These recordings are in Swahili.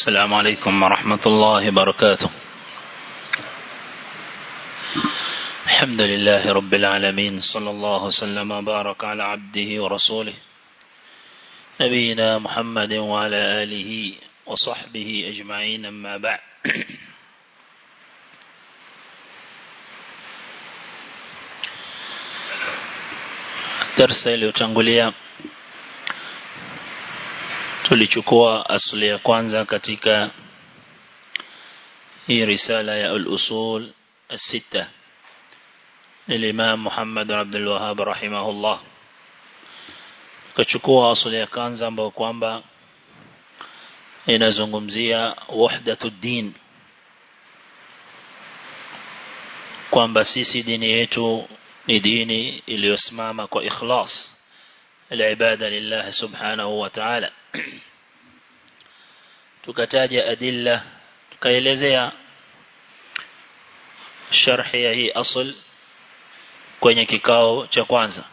السلام عليكم ورحمة الله وبركاته الحمد لله رب العالمين صلى الله وسلم وبارك على عبده ورسوله نبينا محمد وعلى آله وصحبه أجمعين أما بعد darsa iliyotangulia tulichukua asli ya kwanza katika hii risala ya al-usul الستة للإمام محمد بن عبد الوهاب رحمه الله kachukua asli ya kwanza ambayo kwamba inazungumzia wahdatud din kwamba sisi dini yetu ni dini iliyosimama kwa ikhlas العبادة لله سبحانه وتعالى tukataja adilla tukaelezea sharhi ya hii asl kwenye kikao cha kwanza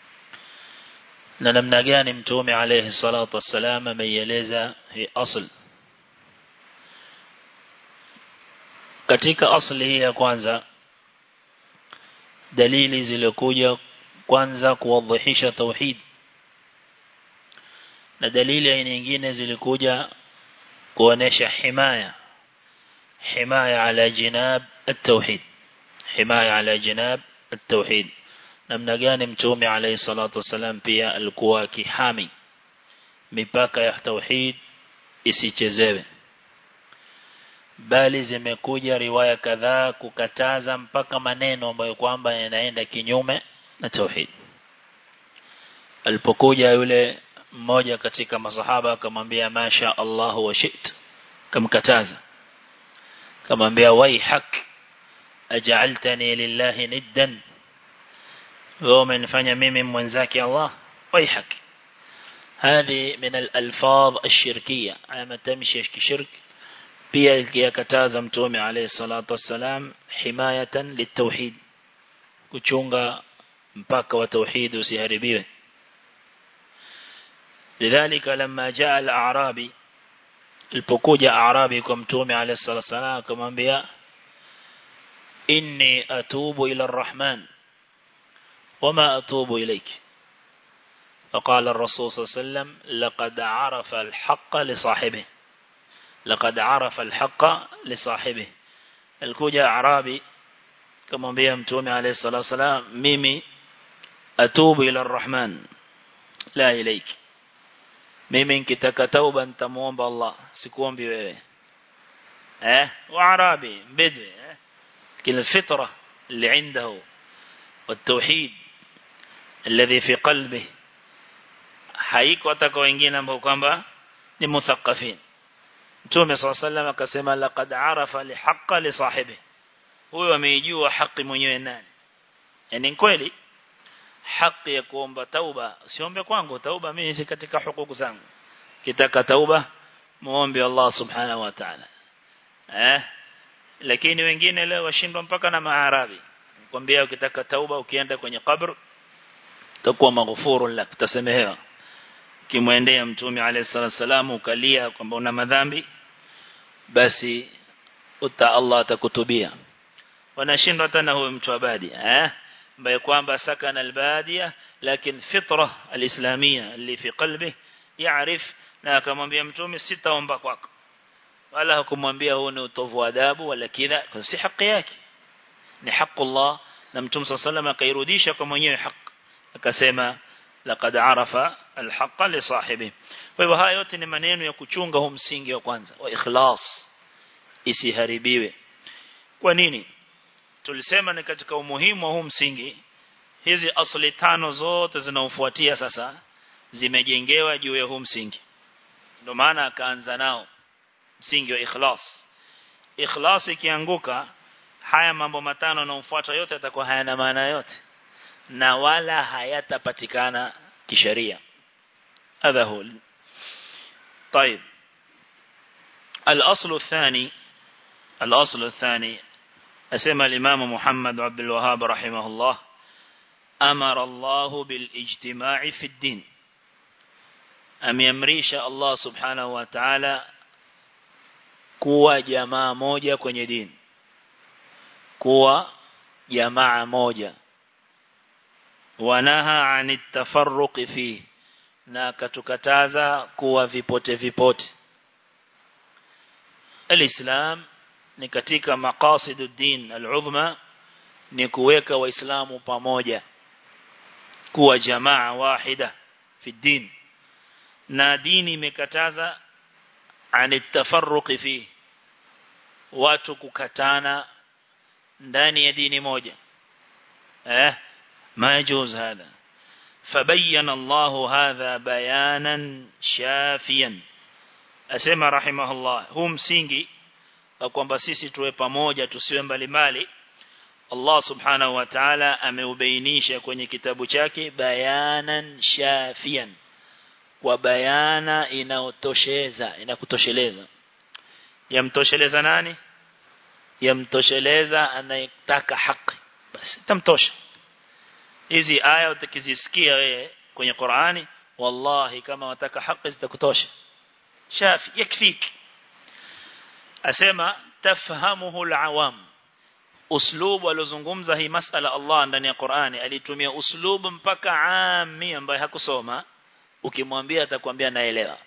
na namna gani mtume alayhi salatu wassalam ameieleza hii asl katika asli hii ya kwanza dalili zilikuja kwanza kuwadhihisha tauhid na dalili aina nyingine zilikuja kuonesha himaya himaya ala jinab at-tauhid himaya ala jinab at-tauhid namna gani mtume alayhi salatu wasalam pia alikuwa kihami mipaka ya tauhid isichezewe bali zimekuja riwaya kadhaa kukataza mpaka maneno ambayo kwamba yanaenda kinyume na tauhid alipokuja yule mmoja katika masahaba akamwambia masha Allah wa shit kamkataza kamwambia waihak aj'altani lillahi niddan wewe umenifanya mimi mwenzake Allah waihak هذه من الألفاظ الشركية أما تمشي كشرك pia yakataza mtume alayhi salatu wassalam himayatan litauhid kuchunga mpaka wa tauhid usiharibiwe lidhalika lamma jaa al-a'rabi alipokuja a'rabi kwa mtume alayhi salatu wassalam akamwambia inni atubu ila ar-rahman wama atubu ilayk فقال الرسول صلى الله عليه وسلم لقد عرف الحق لصاحبه لقد عرف الحق لصاحبه الكوجا اعرابي كما متومي عليه الصلاه والسلام ميمي اتوب الى الرحمن لا اليك mimi nikitaka tauba nitamuomba Allah sikuombi wewe eh waarabi bidwi eh kila fitra اللي عنده والتوحيد الذي في قلبه haiko ataka wengine ambao kwamba ni muthaqqafin Mtume صلى الله عليه وسلم akasema laqad arafa li haqqa li sahibi huyo ameijua haki mwenyewe nani yani kweli haki ya kuomba tauba siombe kwangu tauba mimi si katika hukuku zangu kitaka tauba muombe Allah subhanahu wa ta'ala eh lakini wengine leo washindwa mpaka na maarabi kwambia ukitaka tauba ukienda kwenye kabr utakuwa maghfurun lak utasamehewa kimwendea mtume alayhi salatu wasalam ukalia kwamba una madhambi basi uta Allah atakutubia wanashindwa hata na huyo mtu abadi eh ambaye kwamba sakana albadia lakini fitra alislamia اللي في قلبه يعرف na akamwambia mtume sitaomba kwako wala hakumwambia huo ni utovu wa adabu wala kidha kwa si haki yake ni haki Allah na mtume صلى الله akairudisha kwa mwenyewe haki akasema laqad arafa alhaqa li sahibi kwa hivyo haya yote ni maneno ya kuchunga huu msingi wa kwanza wa ikhlas isiharibiwe kwa nini tulisema ni katika umuhimu wa huu msingi hizi asli tano zote zinaofuatia sasa zimejengewa juu ya huu msingi ndio maana akaanza nao msingi wa ikhlas ikhlas ikianguka haya mambo matano yanayofuata yote yatakuwa hayana maana yote na wala hayatapatikana kisheria هذا هو طيب الأصل الثاني الأصل الثاني أسمى الإمام محمد عبد الوهاب رحمه الله أمر الله بالاجتماع في الدين ameamrisha Allah subhanahu wa ta'ala kuwa jamaa moja kwenye dini kuwa jamaa moja wanaha anit tafarruqi fi na katukataza kuwa vipote vipote alislam ni katika maqasidu din al-uzma ni kuweka waislamu pamoja kuwa jamaa wahida fi din na dini imekataza anit tafarruqi fi watu kukatana ndani ya dini moja eh ما يجوز هذا فبين الله هذا بيانا شافيا asema rahimahullah huu msingi kwamba sisi tuwe pamoja tusiwe mbalimbali Allah subhanahu wa ta'ala ameubainisha kwenye kitabu chake bayanan shafian kwa bayana inaotosheza inakutosheleza yamtosheleza nani yamtosheleza anayetaka haki basi tamtosha hizi aya utakizisikia wewe kwenye Qur'ani wallahi kama wataka haki zitakutosha shafi yakfik asema tafhamuhu alawam uslubu alozungumza hii masala Allah ndani ya Qur'ani alitumia uslubu mpaka ami ambaye hakusoma ukimwambia atakwambia naelewa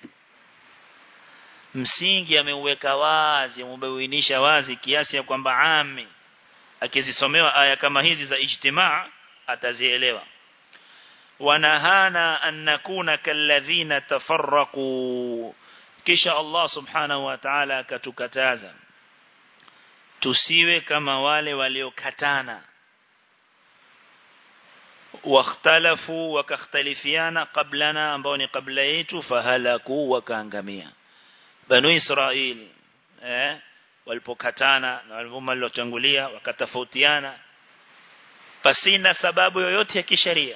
msingi ameuweka wazi umebainisha wazi kiasi ya kwamba ami akizisomewa aya kama hizi za ijtimaa atazielewa wanahana an nakuna kalladhina tafarraqu kisha Allah subhanahu wa ta'ala akatukataza tusiwe kama wale waliokatana wakhtalafu wakakhtalifiana qablana ambao ni kabla yetu fahalaku wakaangamia banu israil eh walipokatana na walivuma waliotangulia wakatofautiana pasina sababu yoyote ya kisheria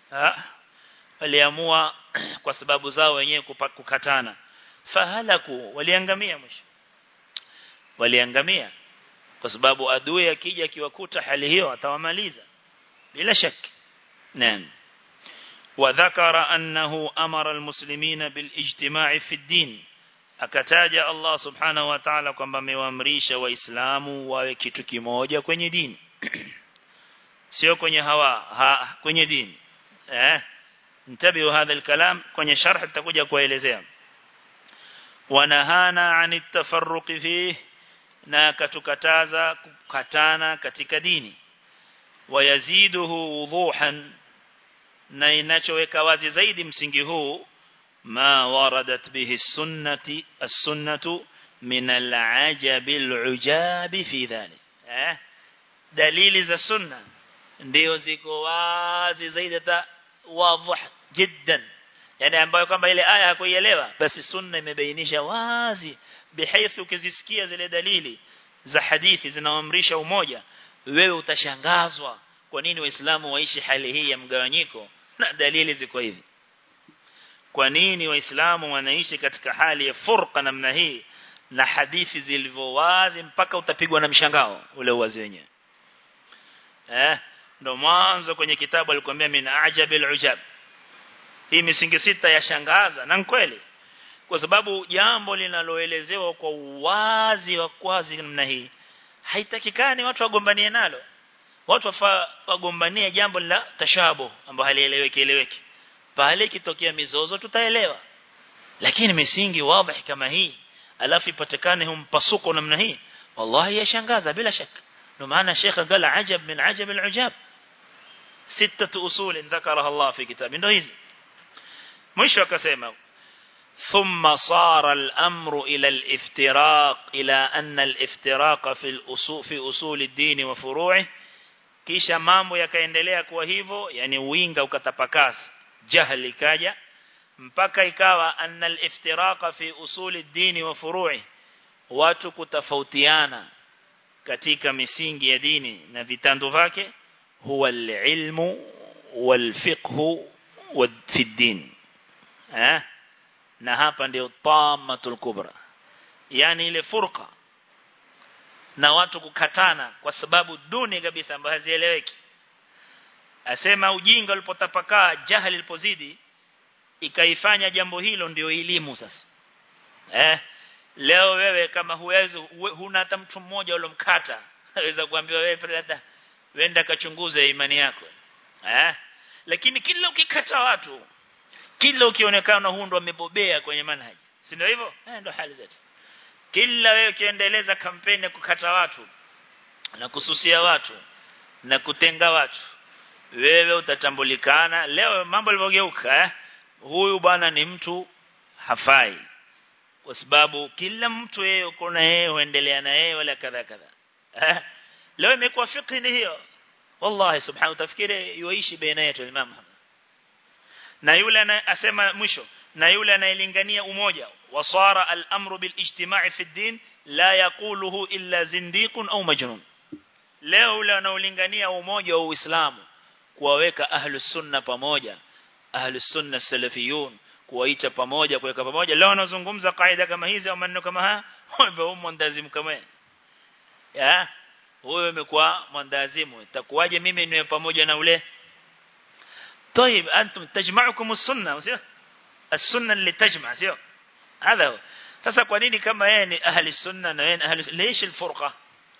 waliamua kwa sababu zao wenyewe kukatana fahalaku waliangamia mwisho waliangamia kwa sababu adui akija akiwakuta hali hiyo atawamaliza bila shaki naam وذكر أنه أمر المسلمين بالاجتماع في الدين akataja Allah subhanahu wa ta'ala kwamba amewaamrisha waislamu wawe kitu kimoja kwenye dini sio kwenye hawa ha, kwenye dini eh ntabihu hadha alkalam kwenye sharh tutakuja kuelezea wanahana anit tafarruqi fihi na katukataza kukatana katika dini wayaziduhu wuduhan na inachoweka wazi zaidi msingi huu ma waradat bihi sunnati as-sunnatu min al-ajab al-ujab fi dhalik eh dalili za sunna ndio ziko wazi zaidi hata wazi jiddan yani ambayo kwamba ile aya hakuielewa basi sunna imebainisha wazi bihaithu ukizisikia zile dalili za hadithi zinaamrisha umoja wewe utashangazwa kwa nini waislamu waishi hali hii ya mgawanyiko na dalili ziko hivi kwa nini waislamu wanaishi katika hali ya furqa namna hii na hadithi zilivyo wazi mpaka utapigwa na mshangao ule uwazi wenyewe eh ndo mwanzo kwenye kitabu alikwambia min ajabil ujab hii misingi sita yashangaza na kweli kwa sababu jambo linaloelezewa kwa uwazi wa kwazi namna hii haitakikani watu wagombanie nalo watu wafaa wagombanie jambo la tashabo ambalo halieleweki eleweki pale kitokea mizozo tutaelewa lakini misingi wazi kama hii alafu ipatikane humpasuko namna hii wallahi yashangaza bila shaka ndio maana Sheikh qala ajab min ajab al-ujab sita usul dhakaraha Allah fi kitab ndio hizi mwisho akasema ثم صار الأمر إلى الافتراق إلى أن الافتراق في الأصول في أصول الدين وفروعه kisha mambo yakaendelea kuwa hivyo yani uinga ukatapakasa jahili kaja mpaka ikawa anna al-iftiraqa fi usul ad-din wa furu'i watu kutofautiana katika misingi ya dini na vitando vyake huwa al-ilmu wal-fiqhu fi ad-din eh na hapa ndio tamatul kubra yani ile furqa na watu kukatana kwa sababu duni kabisa ambazo hazieleweki asema ujinga ulipotapakaa jahili ilipozidi ikaifanya jambo hilo ndio elimu sasa eh leo wewe kama huwezi huna hata mtu mmoja ulomkata waweza kuambiwa wewe brother wenda kachunguze imani yako eh lakini kila ukikata watu kila ukionekana huu ndo amebobea kwenye manhaji si ndio hivyo eh ndio hali zetu kila wewe ukiendeleza kampeni ya kukata watu na kususia watu na kutenga watu wewe utatambulikana leo mambo yalivyogeuka eh huyu bwana ni mtu hafai kwa sababu kila mtu yeye uko na yeye huendelea na yeye wala kadha kadha eh leo imekuwa fikri ni hiyo wallahi subhanahu tafikiri yuishi baina yetu Imam Muhammad na yule anasema mwisho na yule anayelingania umoja wasara al-amru bil ijtima'i fi din la yaquluhu illa zindiqun au majnun leo yule anaolingania umoja wa Uislamu kuwaweka ahlus sunna pamoja ahlus sunna salafiyun kuwaita pamoja kuweka pamoja leo anazungumza kaida kama hizi au maneno kama haya wewe mwandazimu kama ya wewe umekuwa mwandazimu itakuwaje mimi niwe pamoja na ule طيب انتم تجمعكم السنه sio السنه اللي تجمع sio هذا هو sasa kwa nini kama yeye ni ahli sunna na yeye ni ahli ليش الفرقه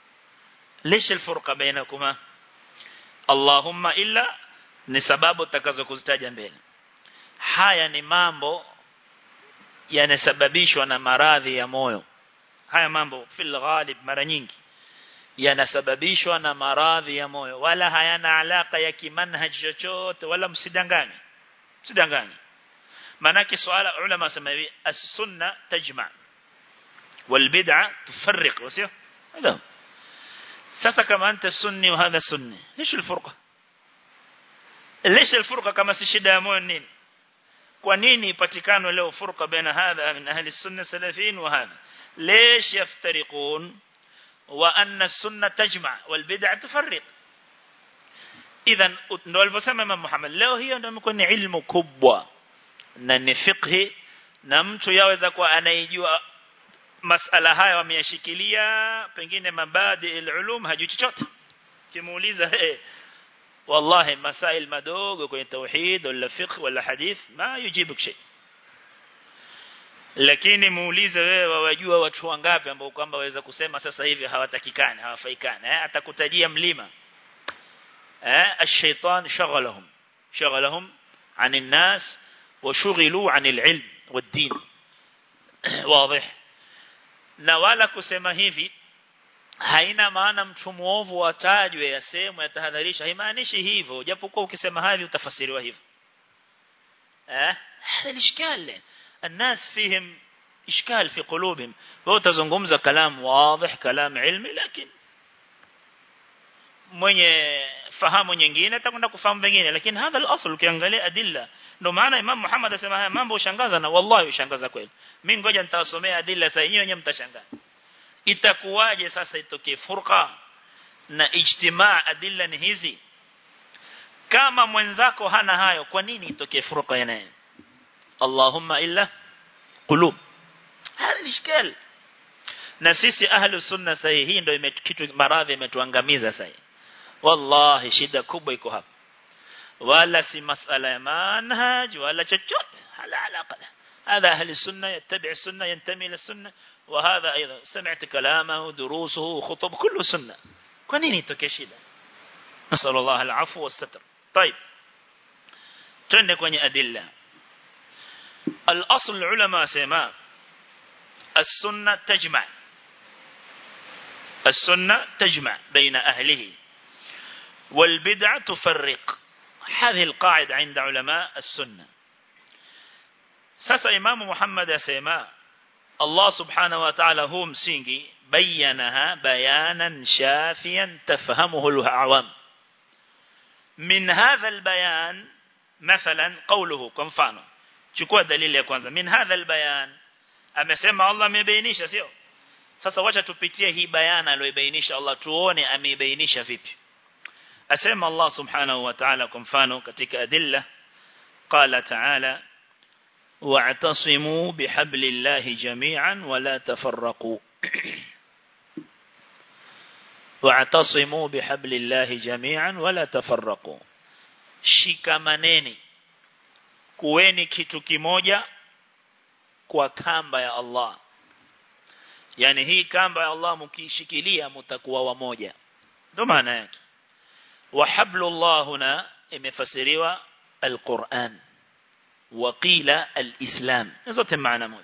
ليش الفرقه بينكما اللهم الا ni sababu tutakazokuzitaja mbele haya ni mambo yanasababishwa na maradhi ya moyo haya mambo fil ghalib mara nyingi yanasababishwa na maradhi ya moyo wala hayana alaka ya kimanhaj chochote wala msidanganye msidanganye manake swala ulama sema hivi as-sunna tajma wal bid'a tufarriq wasio hada sasa kama anta sunni wa hadha sunni ليش الفرقه ليش الفرقه kama si shida ya moyo nini kwa nini ipatikane leo furqa baina hadha min ahli sunna salafin wa hadha ليش يفترقون وأن السنة تجمع والبدع تفرق إذا ndo alivyosema Imam Muhammad leo hiyo ndio imekuwa ni ilmu kubwa na ni fiqhi na mtu yaweza kuwa anaijua masala haya wameyashikilia pengine mabadi ulum hajui chochote kimuuliza hey, wallahi masail madogo kwenye tauhid wala fiqh wala hadith ma yujibuk shay lakini muulize wewe wawajua watu wangapi ambao kwamba waweza kusema sasa hivi hawatakikani hawafaikani eh atakutajia mlima eh ash-shaytan shaghalahum shaghalahum عن الناس وشغلوا عن العلم والدين واضح na wala kusema hivi haina maana mtu muovu atajwe yasemwe yatahadharisha haimaanishi hivyo japokuwa ukisema hivi utafasiriwa hivyo eh hada ishkal الناس فيهم إشكال في قلوبهم وتزنغمز كلام واضح كلام علمي لكن mwenye fahamu nyingine atakwenda kufahamu vingine lakini hadha al-asl ukiangalia adilla ndio maana Imam Muhammad asema haya mambo ushangaza na wallahi ushangaza kweli mimi ngoja nitawasomea adilla sasa yenyewe wenyewe mtashangaa itakuwaje sasa itokee furqa na ijtimaa adilla ni hizi kama mwenzako hana hayo kwa nini itokee furqa yanaye اللهم إلا قلوب هذا الإشكال na sisi ahlu sunna sahihi hii ndio kitu maradhi imetuangamiza sahihi wallahi shida kubwa iko hapa wala si masala ya manhaj wala chochote hala alaqa هذا أهل السنة يتبع السنة ينتمي إلى السنة وهذا أيضا سمعت كلامه دروسه خطب كله سنة كنيني تكشيدا نسأل الله العفو والستر طيب تندك وني أدلة الأصل العلماء سيما السنة تجمع السنة تجمع بين أهله والبدع تفرق هذه القاعدة عند علماء السنة sasa imamu Muhammad asema Allah subhanahu wa ta'ala huu msingi bayanaha bayanan shafiyan tafhamuhu al-awam min hadha al-bayan mathalan qawluhu kwa mfano chukua dalili ya kwanza min hadha al-bayan amesema Allah amebainisha sio sasa wacha tupitie hii bayana aliyobainisha Allah tuone ameibainisha vipi asema Allah subhanahu wa ta'ala kwa mfano katika adilla qala ta'ala واعتصموا بحبل الله جميعا ولا تفرقوا واعتصموا بحبل الله جميعا ولا تفرقوا shikamaneni kuweni kitu kimoja kwa kamba ya Allah yani hii kamba ya Allah mkishikilia mtakuwa wamoja ndio maana yake wa hablullah huna imefasiriwa alquran wa qila alislam zote maana moja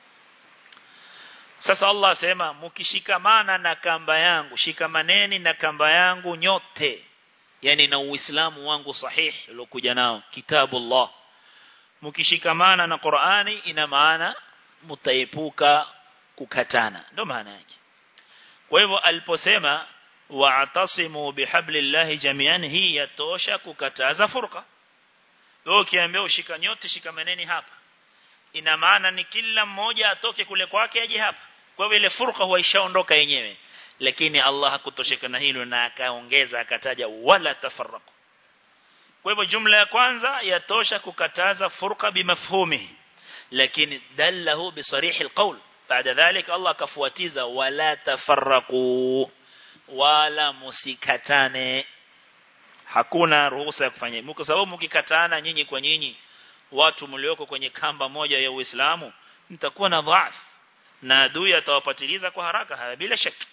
sasa Allah asema mkishikamana na kamba yangu shikamaneni na kamba yangu nyote yani na uislamu wangu sahihi uliokuja nao kitabullah mkishikamana na Qur'ani ina maana mtaepuka kukatana ndio maana yake kwa hivyo aliposema wa'tasimu bihablillahi jami'an hii yatosha kukataza furqa wewe ukiambia ushika nyote shikamaneni hapa ina maana ni kila mmoja atoke kule kwake aje hapa kwa hivyo ile furqa huwa ishaondoka yenyewe lakini Allah hakutosheka na hilo na akaongeza akataja wala tafarraqu kwa hivyo jumla ya kwanza yatosha kukataza furqa bimafhumi lakini dallahu bisarih alqawl baada ذلك Allah akafuatiza wala tafarraqu wala musikatane hakuna ruhusa ya kufanya hivyo kwa sababu mkikatana nyinyi kwa nyinyi watu mlioko kwenye kamba moja ya Uislamu mtakuwa na dhaifu na adui atawapatiliza kwa haraka haya bila shaka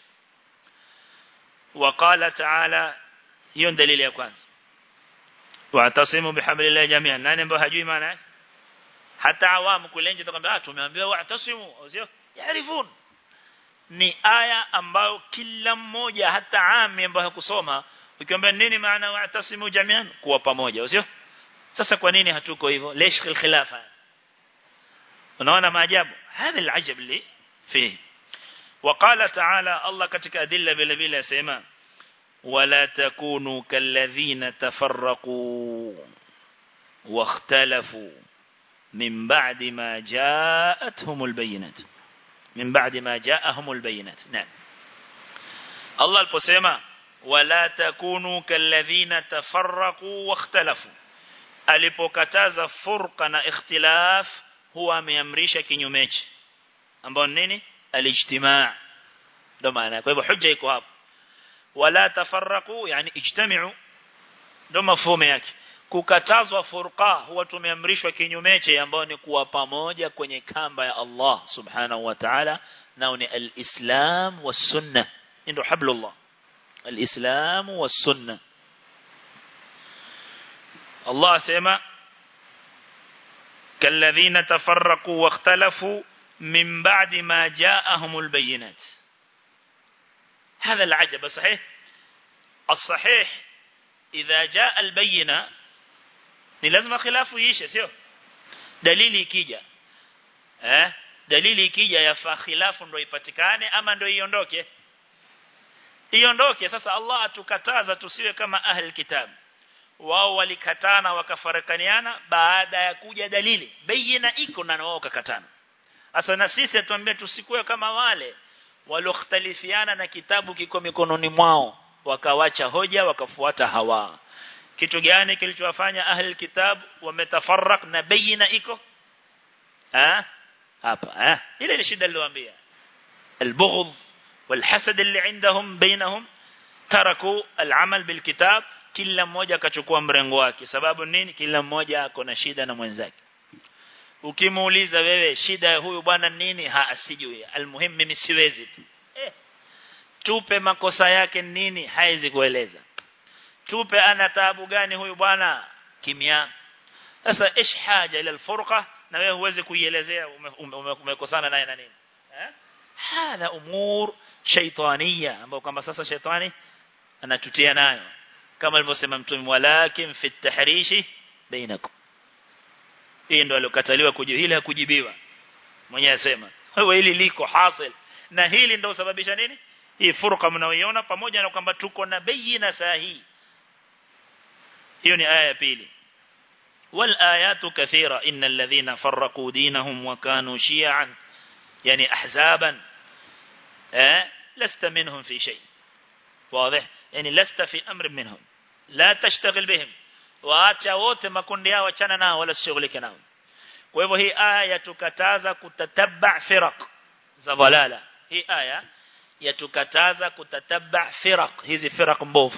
وقال تعالى hiyo dalili ya kwanza wa'tasimu bihablillahi jami'an nani ambao hajui maana yake hata awamu kule nje tukamwambia tumeambiwa wa'tasimu sio yarifun ni aya ambayo kila mmoja hata ami ambaye hakusoma ukiambia nini maana wa'tasimu jami'an kuwa pamoja sio sasa kwa nini hatuko hivyo lesh khilafa unaona maajabu هذا العجب اللي فيه وقال تعالى الله كتك أدلة بلا بلا يسمى ولا تكونوا كالذين تفرقوا واختلفوا من بعد ما جاءتهم البينات من بعد ما جاءهم البينات نعم الله البسيمة ولا تكونوا كالذين تفرقوا واختلفوا alipokataza furqa na ikhtilaf huwa ameamrisha kinyumechi ambao nini alijtimaa ndo maana kwa hivyo hujja iko hapo wala tafarraqu yani ijtami'u ndo mafhumu yake kukatazwa furqa huwa tumeamrishwa kinyumeche ambao ni kuwa pamoja kwenye kamba ya Allah subhanahu wa ta'ala nao ni al-islam was-sunnah ndio hablullah al-islam was-sunnah Allah sema كالذين تفرقوا واختلفوا من بعد ما جاءهم البينات هذا العجب صحيح الصحيح إذا جاء البينة ni lazima khilafu ishe sio dalili ikija eh dalili ikija yafaa khilafu ndio ipatikane ama ndio iondoke iondoke sasa Allah atukataza tusiwe kama ahli kitab wao walikatana wakafarakaniana baada ya kuja dalili bayina iko na wao wakakatana Asa na sisi atuambia tusikuwe kama wale walioختلفiana na kitabu kiko mikononi mwao wakawacha hoja wakafuata hawa kitu gani kilichowafanya ahli kitab wametafarrak na bayina iko ah hapa ah ile ni shida niliwaambia البغض والحسد اللي عندهم بينهم تركوا العمل بالكتاب kila mmoja akachukua mrengo wake sababu nini kila mmoja ako na shida na mwenzake ukimuuliza wewe shida ya huyu bwana nini ha asijui almuhim mimi siwezi tu eh. tupe makosa yake nini haizi kueleza tupe ana taabu gani huyu bwana kimya sasa ish haja ila alfurqa na wewe huwezi kuielezea umekosana naye na nini eh hala umur shaytaniya ambao kwamba sasa shetani anatutia nayo kama alivyosema mtume walakin fi tahrishi bainakum hii ndo alokataliwa kujibu hili hakujibiwa mwenyewe asema wewe hili liko hasil na hili ndo sababisha nini hii furqa mnaoiona pamoja na kwamba tuko na bayina sahihi hiyo ni aya ya pili والآيات كثيرة إن الذين فرقوا دينهم وكانوا شيعا يعني أحزابا أه؟ لست منهم في شيء واضح يعني لست في أمر منهم لا تشتغل بهم waacha wote makundi yao achana nao wala sishughulike nao kwa hivyo hii aya yatukataza kutatabba firaq za dhalala hii aya yatukataza kutatabba firaq hizi firaq mbovu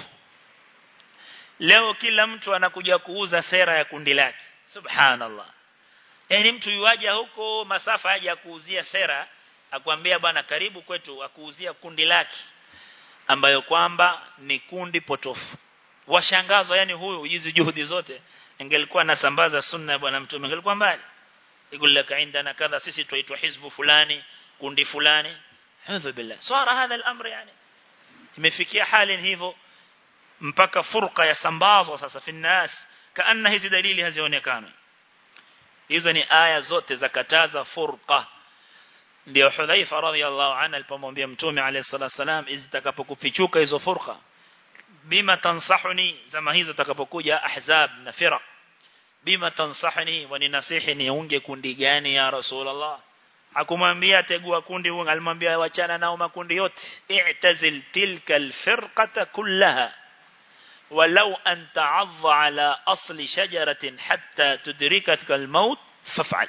leo kila mtu anakuja kuuza sera ya kundi lake subhanallah yani mtu yuaja huko masafa aje kuuzia sera akwambia bwana karibu kwetu akuuzia kundi lake ambayo kwamba ni kundi potofu washangazwa yani huyu hizi juhudi zote ingelikuwa anasambaza sunna ya bwana mtume ingelikuwa mbali يقول indana kadha sisi tuitwa hizbu fulani kundi fulani hadha billah swara hadha al-amr yani imefikia hali hivyo mpaka furqa ya sambazwa sasa fi nas kaanna hizi dalili hazionekani hizo ni aya zote za kataza furqa ndio Hudhaifa radhiyallahu anhu alipomwambia mtume alayhi salatu wasalam izitakapokufichuka hizo furqa bima tansahuni zama hizo takapokuja ahzab na firaq bima tansahni waninasihi niunge kundi gani ya rasulullah hakumwambia tegua kundi huo alimwambia wachana nao makundi yote i'tazil tilka alfirqata kullaha ولو أن تعض على أصل شجرة حتى تدركتك الموت فافعل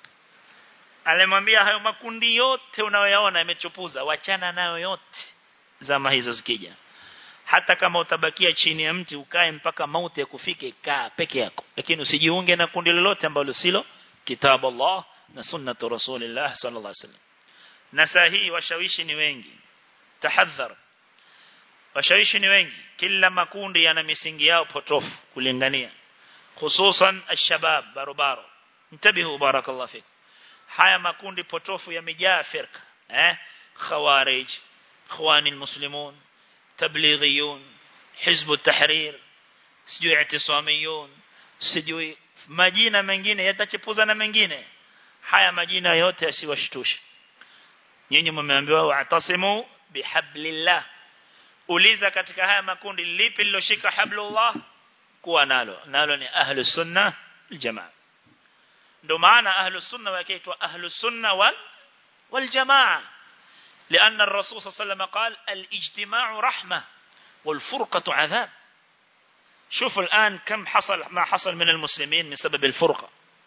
alimwambia hayo makundi yote unayoyaona yamechupuza wachana nayo yote zama hizo zikija hata kama utabakia chini ya mti ukae mpaka mauti yakufike kaa peke yako lakini usijiunge na kundi lolote ambalo silo kitabu Allah na sunnatu rasulillah sallallahu alaihi wasallam na saa hii washawishi ni wengi tahadhar washawishi ni wengi kila makundi yana misingi yao potofu kulingania hususan alshabab barobaro mtabihu barakallahu fik haya makundi potofu yamejaa firqa eh khawarij ikhwani almuslimun tablighiyun hizb at-tahrir sijui i'tisamiyun sijui majina mengine yatachepuza na mengine haya majina yote yasiwashtushe nyinyi mmeambiwa wa'tasimu bihablillah uliza katika haya makundi lipi liloshika hablullah kuwa nalo nalo ni ahlus sunna aljamaa ndo maana ahlus sunna wakiitwa ahlus sunna wal wal jamaa لأن الرسول صلى الله عليه وسلم قال الاجتماع رحمة والفرقة عذاب شوف الآن كم حصل ما حصل من المسلمين من سبب الفرقة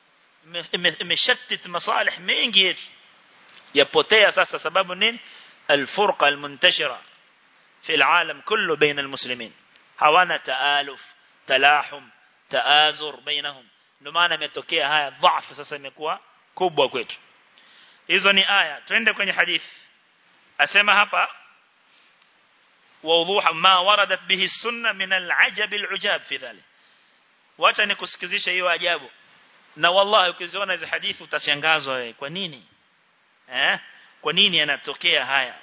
مشتت مصالح منجير يبوتيا ساسا سبب نين الفرقة المنتشرة في العالم كله بين المسلمين hawana taaluf talahum taazur bainahum ndio maana imetokea haya dhaifu sasa imekuwa kubwa kwetu hizo ni aya twende kwenye hadithi asema hapa ووضوح ما وردت به السنه من العجب العجاب في ذلك wacha nikusikizisha hiyo ajabu na wallahi ukiziona hizo hadithi utashangazwa wewe kwa nini eh kwa nini yanatokea haya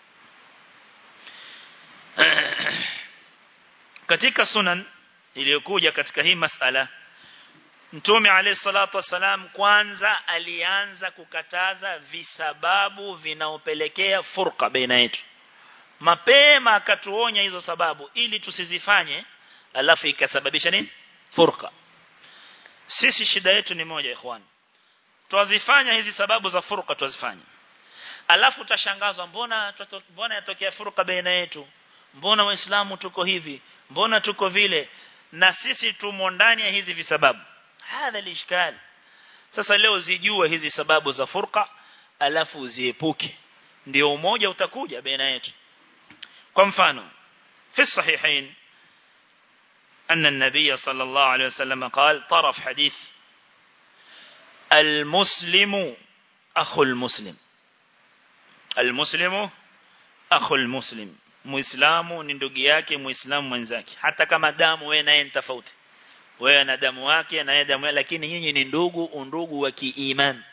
katika sunan iliyokuja katika hii masala Mtume alayhi salatu wasalam kwanza alianza kukataza visababu vinaopelekea furqa baina yetu mapema akatuonya hizo sababu ili tusizifanye alafu ikasababisha nini furqa sisi shida yetu ni moja ikhwan twazifanya hizi sababu za furqa twazifanya alafu utashangazwa mbona mbona yatokea furqa baina yetu mbona waislamu tuko hivi mbona tuko vile na sisi tumo ndani ya hizi visababu hadha lishkal sasa leo zijue hizi sababu za furqa alafu uziepuke ndio umoja utakuja baina yetu kwa mfano fi sahihain أن النبي صلى الله عليه وسلم قال طرف حديث المسلم أخو المسلم المسلم أخو المسلم muislamu ni ndugu yake muislamu mwenzake hata kama damu wewe naye ni tofauti wewe na damu yake na yeye damu lakini nyinyi ni ndugu undugu wa kiiman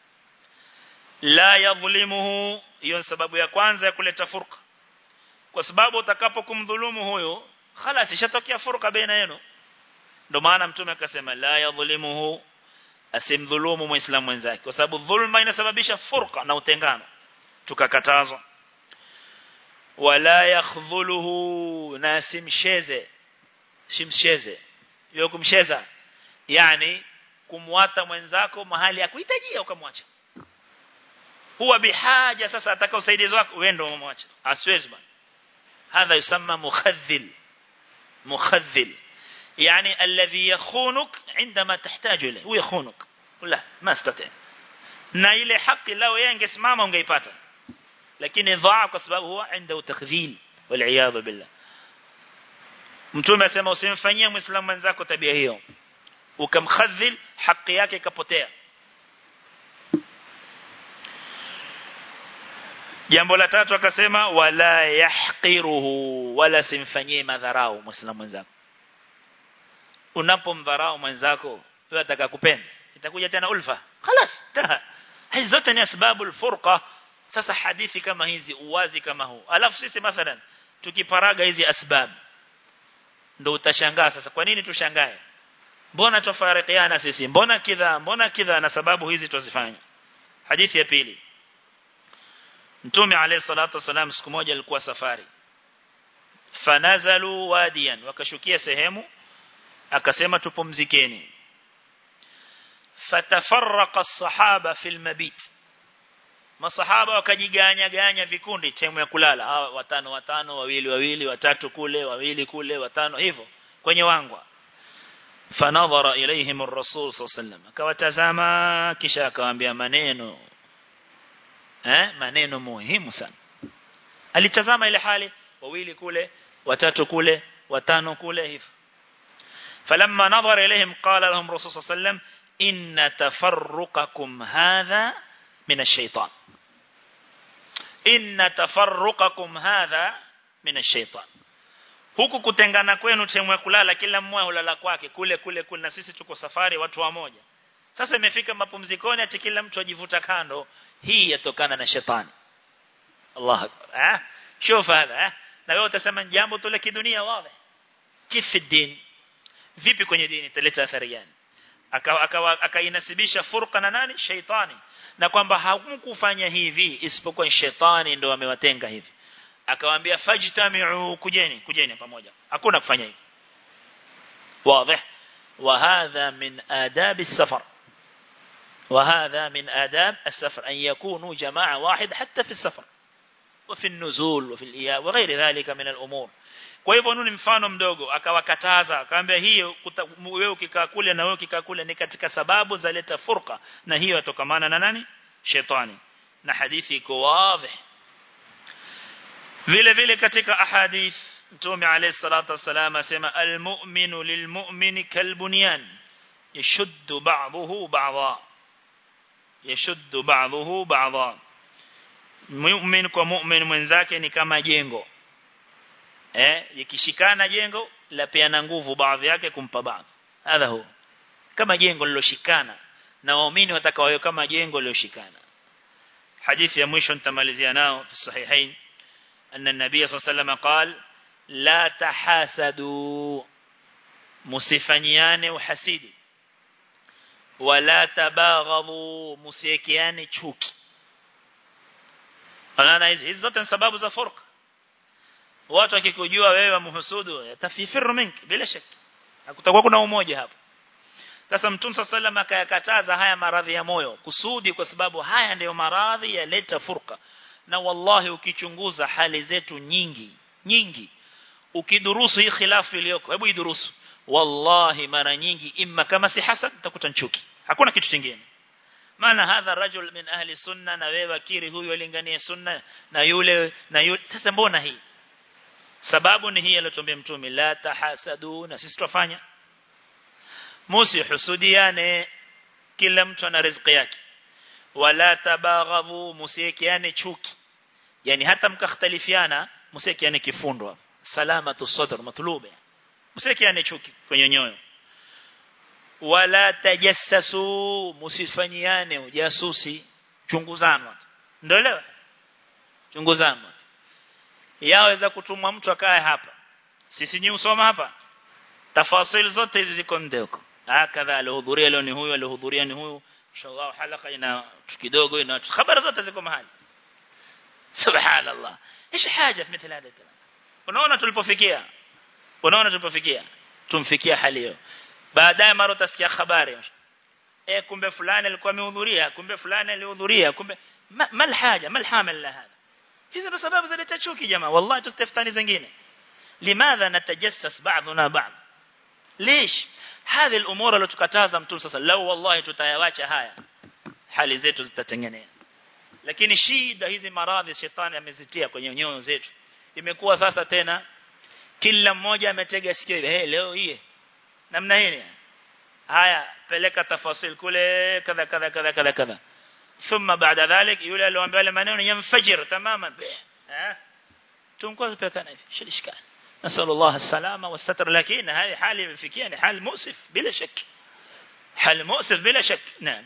la yadhlimuhu hiyo sababu ya kwanza ya kuleta furqa kwa sababu utakapokumdhulumu huyo خلاص ishatokea furqa baina yenu ndio maana mtume akasema la yadhlimuhu asimdhulumu muislamu mwenzake kwa sababu dhulma inasababisha furqa na utengano tukakatazwa wala yakhdhuluhu na simsheze simsheze hiyo kumsheza yani kumwata mwenzako mahali ya kuhitajia ukamwacha huwa bihaja sasa ataka usaidizi wako wewe ndio umemwacha asiwezi bana hadha yusamma mukhadhil mukhadhil يعني الذي يخونك عندما تحتاج له هو يخونك لا ما استطيع na ile haki lao yeye angesimama ungeipata lakini dhaa kwa sababu huwa عنده takdhil wal billah mtume asema usimfanyie muislamu mwenzako tabia hiyo ukamkhadhil haki yake ikapotea jambo la tatu akasema wala yahqiruhu wala simfanyie madharau muislamu mwenzako unapomdharau mwenzako wewe atakakupenda itakuja tena ulfa خلاص hizi zote ni sababu alfurqa sasa hadithi kama hizi uwazi kama huu alafu sisi mathalan tukiparaga hizi asbab ndio utashangaa sasa kwa nini tushangae mbona tofarikiana sisi mbona kidha mbona kidha na sababu hizi tuzifanya hadithi ya pili Mtume alayhi salatu wasalam siku moja alikuwa safari fanazalu wadiyan wakashukia sehemu akasema tupumzikeni fatafarraqa as-sahaba fil mabit masahaba wakajiganya ganya vikundi temu ya kulala hawa watano watano wawili wawili watatu kule wawili kule watano hivyo kwenye wangwa fanadhara ilaihim ar-rasul sallallahu akawatazama kisha akawaambia maneno eh maneno muhimu sana alitazama ile hali wawili kule watatu kule watano kule hivyo falamma nadhara ilaihim qala lahum rasul sallallahu inna tafarruqakum hadha min ash-shaytan inna tafarruqakum hadha min ash-shaytan huku kutengana kwenu temwe kulala kila mmoja hulala kwake kule kule kule na sisi tuko safari watu wa moja sasa imefika mapumzikoni ati kila mtu ajivuta kando hii yatokana na shetani Allah eh شوف هذا eh na wewe utasema jambo tu la kidunia wazi kifi din vipi kwenye dini italeta athari gani akainasibisha furqa na nani shaitani na kwamba hamkufanya hivi isipokuwa shetani ndo amewatenga hivi akawaambia fajtami'u kujeni kujeni pamoja hakuna kufanya hivi wazi وهذا من آداب السفر وهذا من آداب السفر أن يكونوا جماعة واحد حتى في السفر وفي النزول وفي الإياء وغير ذلك من الأمور kwa hivyo nuni mfano mdogo akawakataza akamwambia hiyo wewe ukikaa kule na wewe ukikaa kule ni katika sababu za leta furqa na hiyo yatokamana na nani shetani na hadithi iko wazi vile vile katika ahadith Mtume alayhi salatu wasalam asema almu'minu lilmu'mini kalbunyan yashuddu ba'dahu ba'dha yashuddu ba'dahu ba'dha mu'min kwa mu'min mwenzake ni kama jengo eh ikishikana jengo la peana nguvu baadhi yake kumpa baadhi hadha hu kama jengo liloshikana na waumini watakawa kama jengo liloshikana hadithi ya mwisho nitamalizia nao fi sahihain anna an-nabiy sallallahu alayhi wasallam qala la tahasadu musifanyiane uhasidi wala tabaghadhu musiekiane chuki Anaona hizi zote ni sababu za furqa watu wakikujua wewe wamhusudu yatafifiru minki bila shaka hakutakuwa kuna umoja hapo sasa mtume sallam akayakataza haya maradhi ya moyo kusudi kwa sababu haya ndiyo maradhi yaleta furqa na wallahi ukichunguza hali zetu nyingi nyingi ukidurusu hii khilafu iliyoko hebu idurusu wallahi mara nyingi imma kama si hasad utakuta chuki hakuna kitu kingine maana hadha rajul min ahli sunna na wewe akiri huyu alinganie sunna na yule na yule sasa mbona hii sababu ni hii aliyotuambia mtume la tahasadu na sisi tufanya musi husudiane kila mtu ana riziki yake wala tabaghadhu musiekiane chuki yani hata mkakhtalifiana musiekiane kifundwa salamatu sadr matlube musiekiane chuki kwenye nyoyo wala tajassasu musifanyiane ujasusi chunguzana ndio leo chunguzana yaweza kutumwa mtu akae hapa sisi ni usoma hapa tafasil zote hizi ziko ndeko hakadha alihudhuria leo ni huyu alihudhuria ni huyu inshallah halaka ina kidogo ina habari zote ziko mahali subhanallah ايش حاجه في مثل هذا الكلام unaona tulipofikia unaona tulipofikia tumfikia hali hiyo baadaye mara utasikia habari eh kumbe fulani alikuwa amehudhuria kumbe fulani alihudhuria kumbe mal haja mal hamal la hada hizo ndo sababu zaleta chuki jamaa wallahi tusitafutani zingine limadha natajassas ba'duna ba'd ليش هذه الامور اللي tukataza mtume sasa lao wallahi tutayawacha haya hali zetu zitatengenea lakini shida hizi maradhi shetani amezitia kwenye nyoyo zetu imekuwa sasa tena kila mmoja ametega sikio hey, leo hii namna hii haya peleka tafasil kule kadha kadha kadha kadha kadha thumma baada dhalik yule aliyoambia yale maneno yamfajir tamaman eh tunkuwa tupekana hivi shilishkana نسأل الله السلامة والستر لكن هذه حال يمفكية حال مؤسف بلا شك حال مؤسف بلا شك نعم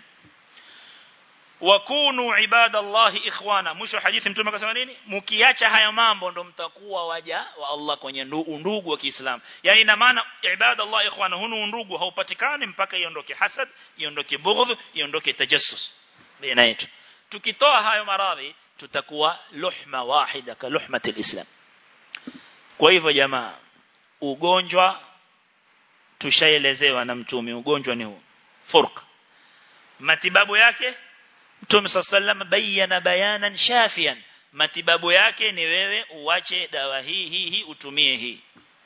wakunu ibadallahi ikhwana mwisho hadithi mtume akasema nini mkiacha haya mambo ndo mtakuwa waja wa Allah kwenye ndugu wa Kiislamu yani ina maana ibadallahi ikhwana hunu ndugu haupatikani mpaka iondoke hasad iondoke bughdh iondoke tajassus baina yetu tukitoa hayo maradhi tutakuwa luhma wahida ka luhmati alislam kwa hivyo jamaa ugonjwa tushaelezewa na mtume ugonjwa ni huu furq matibabu yake Mtume sallam bayana bayanan shafian matibabu yake ni wewe uache dawa hii hii hii utumie hii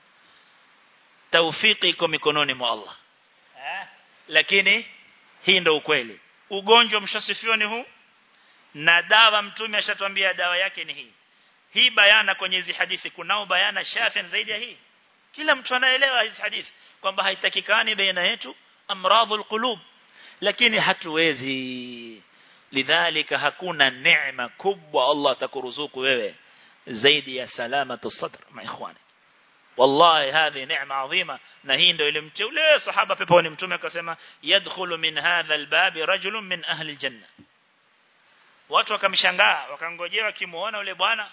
taufiki iko mikononi mwa Allah eh? lakini hii ndo ukweli ugonjwa mshasifiwa ni huu na dawa mtume ashatwambia dawa yake ni hii hii bayana kwenye hizi hadithi kunao bayana shafian zaidi ya hii kila mtu anaelewa hizi hadithi kwamba haitakikani baina yetu amradhul qulub lakini hatuwezi lidhalika hakuna neema kubwa Allah atakuruzuku wewe zaidi ya salamatu sadr ma ikhwani wallahi hadhi neema adhima na hii ndio ile mteule sahaba peponi mtume akasema yadkhulu min hadha albab rajulun min ahli aljanna watu wakamshangaa wakangojewa kimuona yule bwana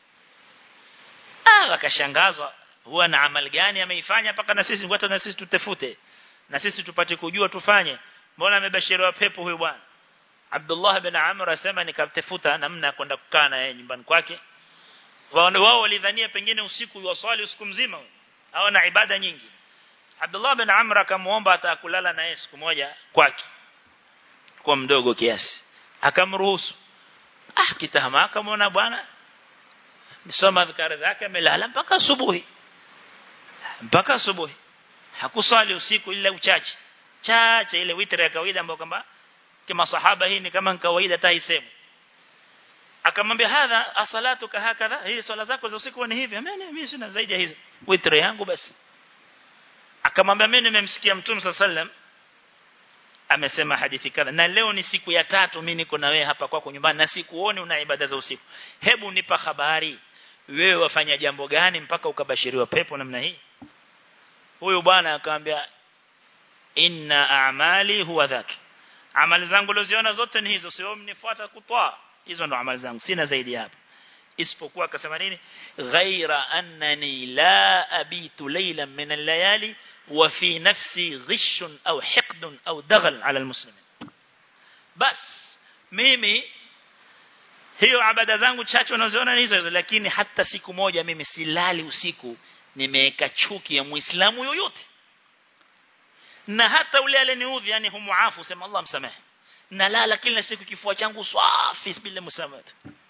ah wakashangazwa huwa na amali gani ameifanya mpaka na sisi watu na sisi tutafute na sisi tupate kujua tufanye mbona amebashiriwa pepo huyu bwana Abdullah bin Amr asema nikatafuta namna kwenda kukaa na yeye nyumbani kwake wao walidhania pengine usiku yuwaswali usiku mzima au na ibada nyingi Abdullah bin Amr akamuomba atakulala na yeye siku moja kwake kwa mdogo kiasi akamruhusu ah kitahama akamwona bwana nisoma dhikari zake amelala mpaka asubuhi mpaka asubuhi hakusali usiku ila uchache chache ile witri ya kawaida ambayo kwamba kama sahaba hii ni kama kawaida taisemu akamwambia hadha asalatuka hakadha hii swala zako za usiku ni hivi mimi mimi sina zaidi ya hizo witri yangu basi akamwambia mimi nimemsikia mtume sallam amesema hadithi kadha na leo ni siku ya tatu mimi niko na wewe hapa kwako nyumbani na sikuoni una ibada za usiku hebu nipa habari wewe wafanya jambo gani mpaka ukabashiriwa pepo namna hii huyu bwana akamwambia inna a'mali huwa dhaki amali zangu loziona zote ni hizo sio mnifuata kutwa hizo ndo amali zangu sina zaidi hapo isipokuwa akasema nini ghaira annani la abitu laylan min al-layali wa fi nafsi ghishun au hiqdun au daghal ala almuslimin bas mimi hiyo abada zangu chache unazoona hizo hizo lakini hata siku moja mimi silali usiku nimeweka chuki ya muislamu yoyote na hata ule aleniudhi yani humuafu sema Allah msamehe na lala kila siku kifua changu safi bila msamaha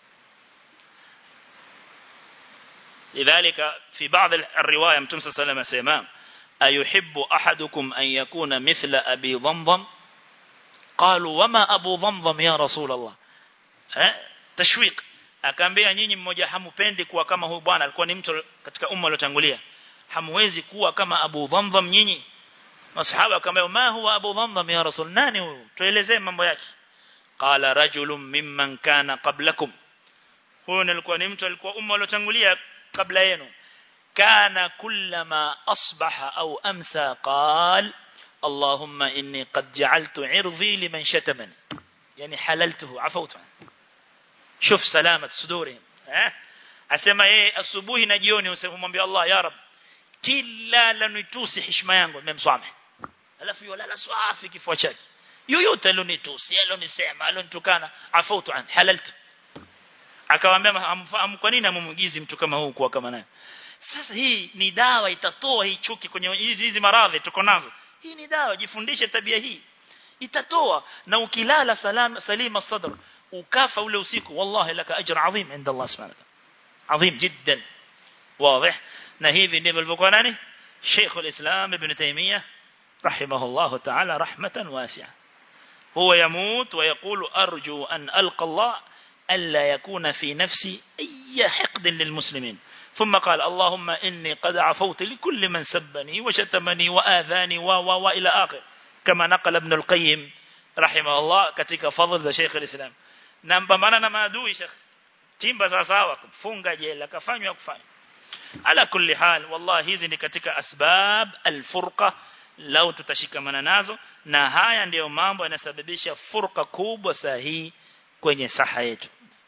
لذلك في بعض الرواية متى صلى الله عليه وسلم أيحب أحدكم أن يكون مثل أبي ضمضم قالوا وما أبو ضمضم يا رسول الله تشويق akaambia nyinyi mmoja hamupendi kuwa kama huyu bwana alikuwa ni mtu katika umma uliotangulia hamwezi kuwa kama Abu Dhamdham nyinyi masahaba akamwambia ma huwa Abu Dhamdham ya Rasul nani huyu tuelezee mambo yake qala rajulun mimman kana qablakum huyo alikuwa ni mtu alikuwa umma uliotangulia kabla yenu kana kullama asbaha au amsa qal اللهم إني قد جعلت عرضي لمن شتمني يعني حللته عفوت عنه شوف سلامة صدورهم ها asema yeye asubuhi na jioni usemwambia Allah ya rab kila lanitusi heshima yangu nimemsamehe alafu yolala swafi kifua chake yoyote alonitusi alonisema alonitukana afautu an halaltu akamwambia kwa nini amumugizi mtu kama huu kwa kama naye sasa hii ni dawa itatoa hii chuki kwenye hizi hizi maradhi tuko nazo hii ni dawa jifundishe tabia hii itatoa na ukilala salama salima sadr ukafa ule usiku wallahi laka ajr adhim inda Allah subhanahu wa ta'ala adhim jiddan واضح na hivi ndivyo alivyokuwa nani Sheikh al-Islam Ibn Taymiyyah رحمه الله تعالى رحمة واسعة هو يموت ويقول أرجو أن ألقى الله ألا يكون في نفسي أي حقد للمسلمين ثم قال اللهم إني قد عفوت لكل من سبني وشتمني وآذاني و و و إلى آخر كما نقل ابن القيم rahimahullah katika fadhila za Sheikh al-Islam na mpambana na maadui Sheikh timba sawa sawa kufunga jela kafanywa kufanya ala kulli hal wallahi hizi ni katika asbab alfurqa lau tutashikamana nazo na haya ndiyo mambo yanasababisha furqa kubwa sahihi kwenye saha yetu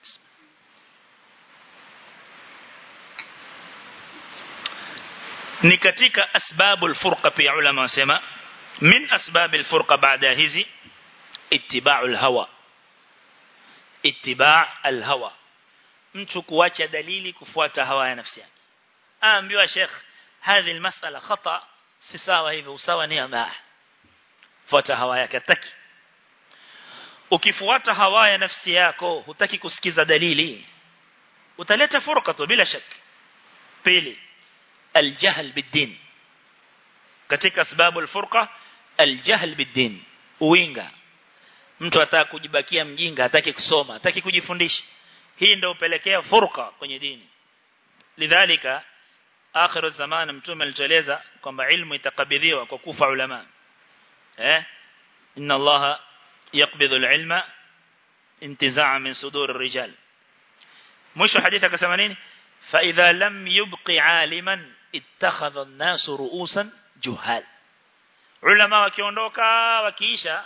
ni katika asbabu alfurqa pia ulama wasema min asbab alfurqa baada hizi ittiba'u alhawa ittiba' alhawa mtu kuacha dalili kufuata hawa ya nafsi yake aambiwa sheikh hadhi almas'ala khata si sawa hivyo usawa ni ama fuata hawa yake taki ukifuata hawa ya nafsi yako hutaki kusikiza dalili utaleta furqa tu bila shaka pili الجهل بالدين katika sababu alfurqa aljahl biddin uinga mtu ataka kujibakia mjinga hataki kusoma hataki kujifundisha hii ndio upelekea furqa kwenye dini lidhalika akhiru zaman mtume alitueleza kwamba ilmu itakabidhiwa kwa kufa ulama eh inna allaha yaqbidhu alilma intizaa min sudur الرجال mwisho hadithi akasema nini fa idha lam yubqi aliman ittakhadha an-nas ru'usan juhal ulama wakiondoka wakiisha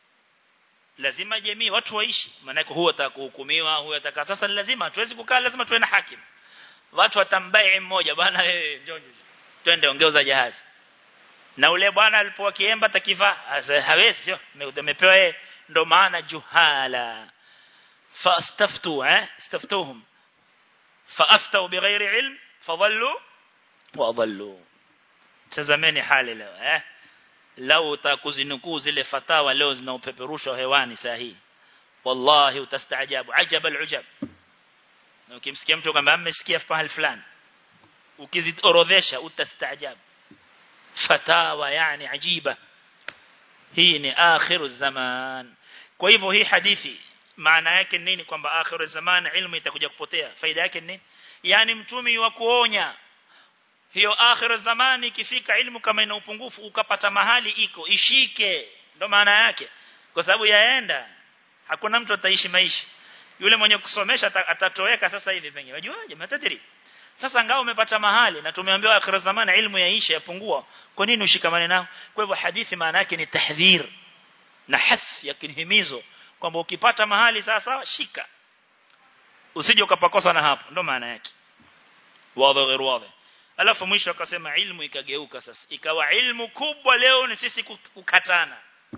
lazima jamii watu waishi maana huwa atakuhukumiwa huwa ataka sasa lazima hatuwezi kukaa lazima tuwe na hakim watu watambai mmoja bwana wewe njoo twende ongeza jahazi na ule bwana alipokuwa kiemba takifa hawezi sio umepewa yeye ndo maana juhala fastaftu eh istaftuhum faaftau bighairi ilm fadhallu wa adallu tazameni hali leo eh lau utakuzinukuu zile fatawa leo zinaopeperushwa hewani sahihi wallahi utastaajabu ajab alujab na ukimsikia mtu kwamba amesikia pahali fulani ukiziorodhesha utastaajabu fatawa yani ajiba hii ni akhiru zaman kwa hivyo hii hadithi maana yake nini kwamba akhiru zaman ilmu itakuja kupotea faida yake nini yani mtumi wa kuonya hiyo akhiru zamani ikifika ilmu kama ina upungufu ukapata mahali iko ishike ndo maana yake kwa sababu yaenda hakuna mtu ataishi maisha yule mwenye kusomesha atatoweka sasa hivi pengine unajuaje matadiri sasa ngao umepata mahali na tumeambiwa akhira zamani ilmu yaisha yapungua kwa nini ushikamane nao kwa hivyo hadithi maana yake ni tahdhir na hath ya kinhimizo kwamba ukipata mahali sasa shika usije ukapakosa na hapo ndo maana yake wazi غير واضح alafu mwisho akasema ilmu ikageuka sasa ikawa ilmu kubwa leo ni sisi kukatana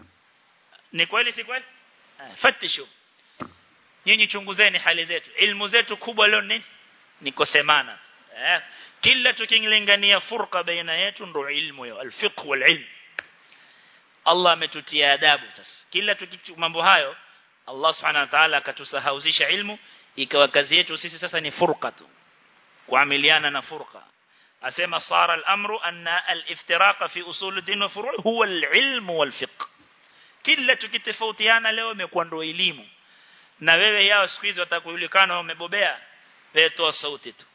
ni kweli si kweli fatishu nyinyi chunguzeni hali zetu ilmu zetu kubwa leo nini ni kusemana eh kila tukingilingania furqa baina yetu ndo ilmu hiyo alfiqh walilm Allah ametutia adabu sasa kila mambo hayo Allah subhanahu wa ta'ala akatusahauzisha ilmu ikawa kazi yetu sisi sasa ni furqa tu kuamiliana na furqa asema sara al-amru anna al-iftiraqa fi usul ad-din wa furu' huwa al-ilm wal-fiqh kila tukitofautiana leo imekuwa ndio elimu na wewe yao siku hizi watakujulikana umebobea wewe toa sauti tu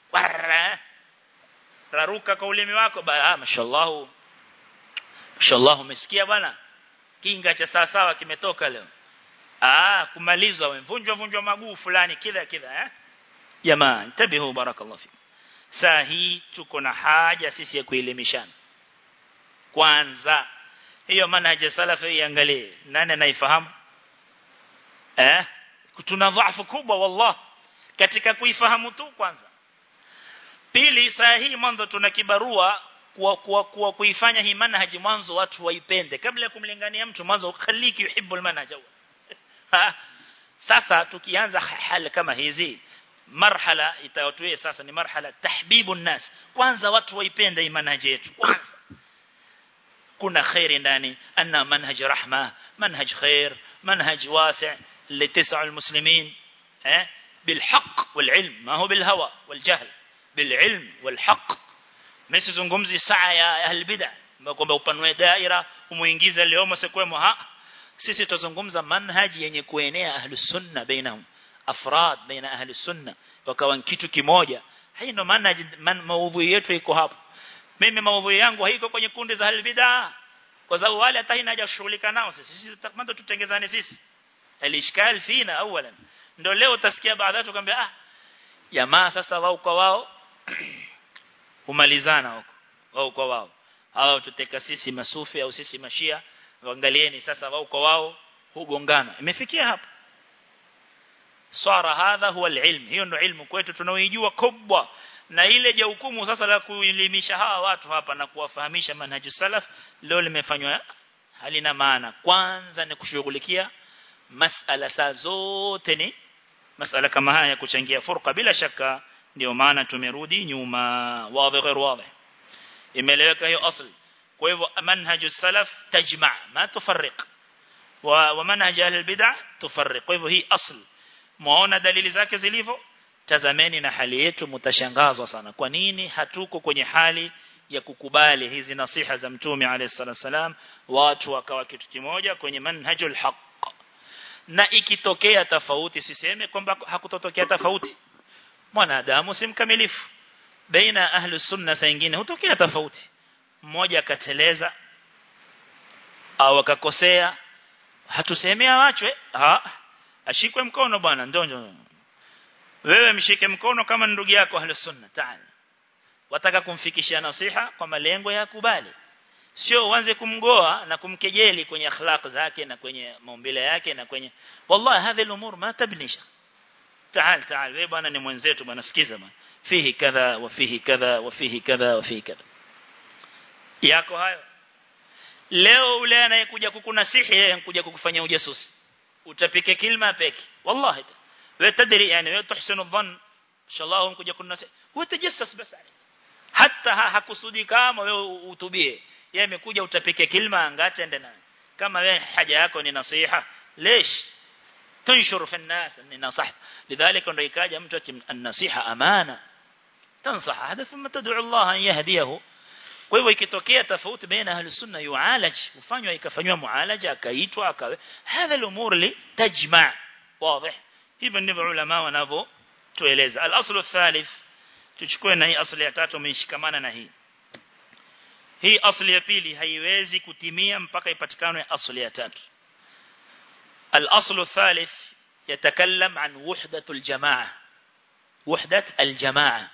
raruka kwa ulimi wako ah mashallah mashallah umesikia bwana kinga cha sawa sawa kimetoka leo ah kumalizwa wamevunjwa vunjwa maguu fulani kila kila eh jamaa tabihu barakallahu fikum saa hii tuko na haja sisi ya kuelimishana kwanza hiyo manhaja salafi iangalie nani anaifahamu eh tuna dhaifu kubwa wallah katika kuifahamu tu kwanza pili saa hii mwanzo tuna kibarua kwa kwa, kwa kuifanya hii manhaji mwanzo watu waipende kabla ya kumlingania mtu mwanzo khaliki yuhibbu almanhaj sasa tukianza hali kama hizi marhala itawatue sasa ni marhala tahbibu nas kwanza watu waipende hii manhaji yetu kwanza kuna khairi ndani anna manhaj rahma manhaj khair manhaj wasi' لتسع المسلمين eh بالحق والعلم ما هو بالهوى والجهل بالعلم والحق msizungumzi saa ya ahli bid'ah kwamba upanue daira umuingize leo msikwemo ha sisi tuzungumza manhaji yenye kuenea ahli sunna bainahum afrad baina ahli sunna wakawa kitu kimoja hii ndo manhaji man, maudhui yetu iko hapo mimi maudhui yangu haiko kwenye kundi za ahli bid'ah kwa sababu wale hata haina haja kushughulika nao sisi sisi tutakmando tutengezane sisi alishkal fina awalan ndio leo utasikia baadhi watu kwambia ah jamaa sasa wao kwa wao humalizana huko wao kwa wao hao tuteka sisi masufi au sisi mashia angalieni sasa wao kwa wao hugongana imefikia hapo swara hadha huwa alilm hiyo ndio ilmu kwetu tunaoijua kubwa na ile je hukumu sasa la kuelimisha hawa watu hapa na kuwafahamisha manhaju salaf leo limefanywa halina maana kwanza ni kushughulikia masala saa zote ni masala kama haya kuchangia furqa bila shaka ndio maana tumerudi nyuma wazi غير wazi imeleweka hiyo asli kwa hivyo manhaju salaf tajma ma tufarriq wa, wa manhaj ahli bid'ah tufarriq kwa hivyo hii asli muona dalili zake zilivyo tazameni na hali yetu mtashangazwa sana kwa nini hatuko kwenye hali ya kukubali hizi nasiha za mtume alayhi salam watu wakawa kitu kimoja kwenye manhajul haqq na ikitokea tofauti siseme kwamba hakutotokea tofauti mwanadamu si mkamilifu baina ahli sunna saa nyingine hutokea tofauti mmoja akateleza au akakosea hatusemea wachwe ha ashikwe mkono bwana ndio wewe mshike mkono kama ndugu yako ahli sunna taala wataka kumfikishia nasiha kwa malengo ya kubali sio uanze kumgoa na kumkejeli kwenye akhlaq zake na kwenye maumbile yake na kwenye wallahi hadhi al-umur ma tabnisha تعال تعال wewe bwana ni mwenzetu bwana sikiza bwana fihi kadha wa fihi kadha wa fihi kadha wa fihi kadha yako hayo leo ule anayekuja kukunasihi yeye anakuja kukufanyia ujasusi utapike kilma peke wallahi wewe tadri yani wewe tuhsinu dhann inshallah unakuja kunasihi wewe tajassas basi hata hakusudi kama wewe utubie yeye amekuja utapike kilma angacha ende naye kama wewe haja yako ni nasiha lesh تنشر في الناس أن نصح لذلك أنه يكاجة متوكي النصيحة أمانة تنصح هذا ثم تدعو الله أن يهديه kwa hivyo ikitokea tofauti baina ahli sunna yualaj ufanywa ikafanywa mualaja akaitwa akawe hadha al-umur li tajma' wazi hivyo ndivyo ulama wanavyo tueleza al-aslu thalith tuchukue na hii asli ya tatu umeshikamana na hii hii asli ya pili haiwezi kutimia mpaka ipatikane asli ya tatu الأصل الثالث يتكلم عن وحدة الجماعة وحدة الجماعة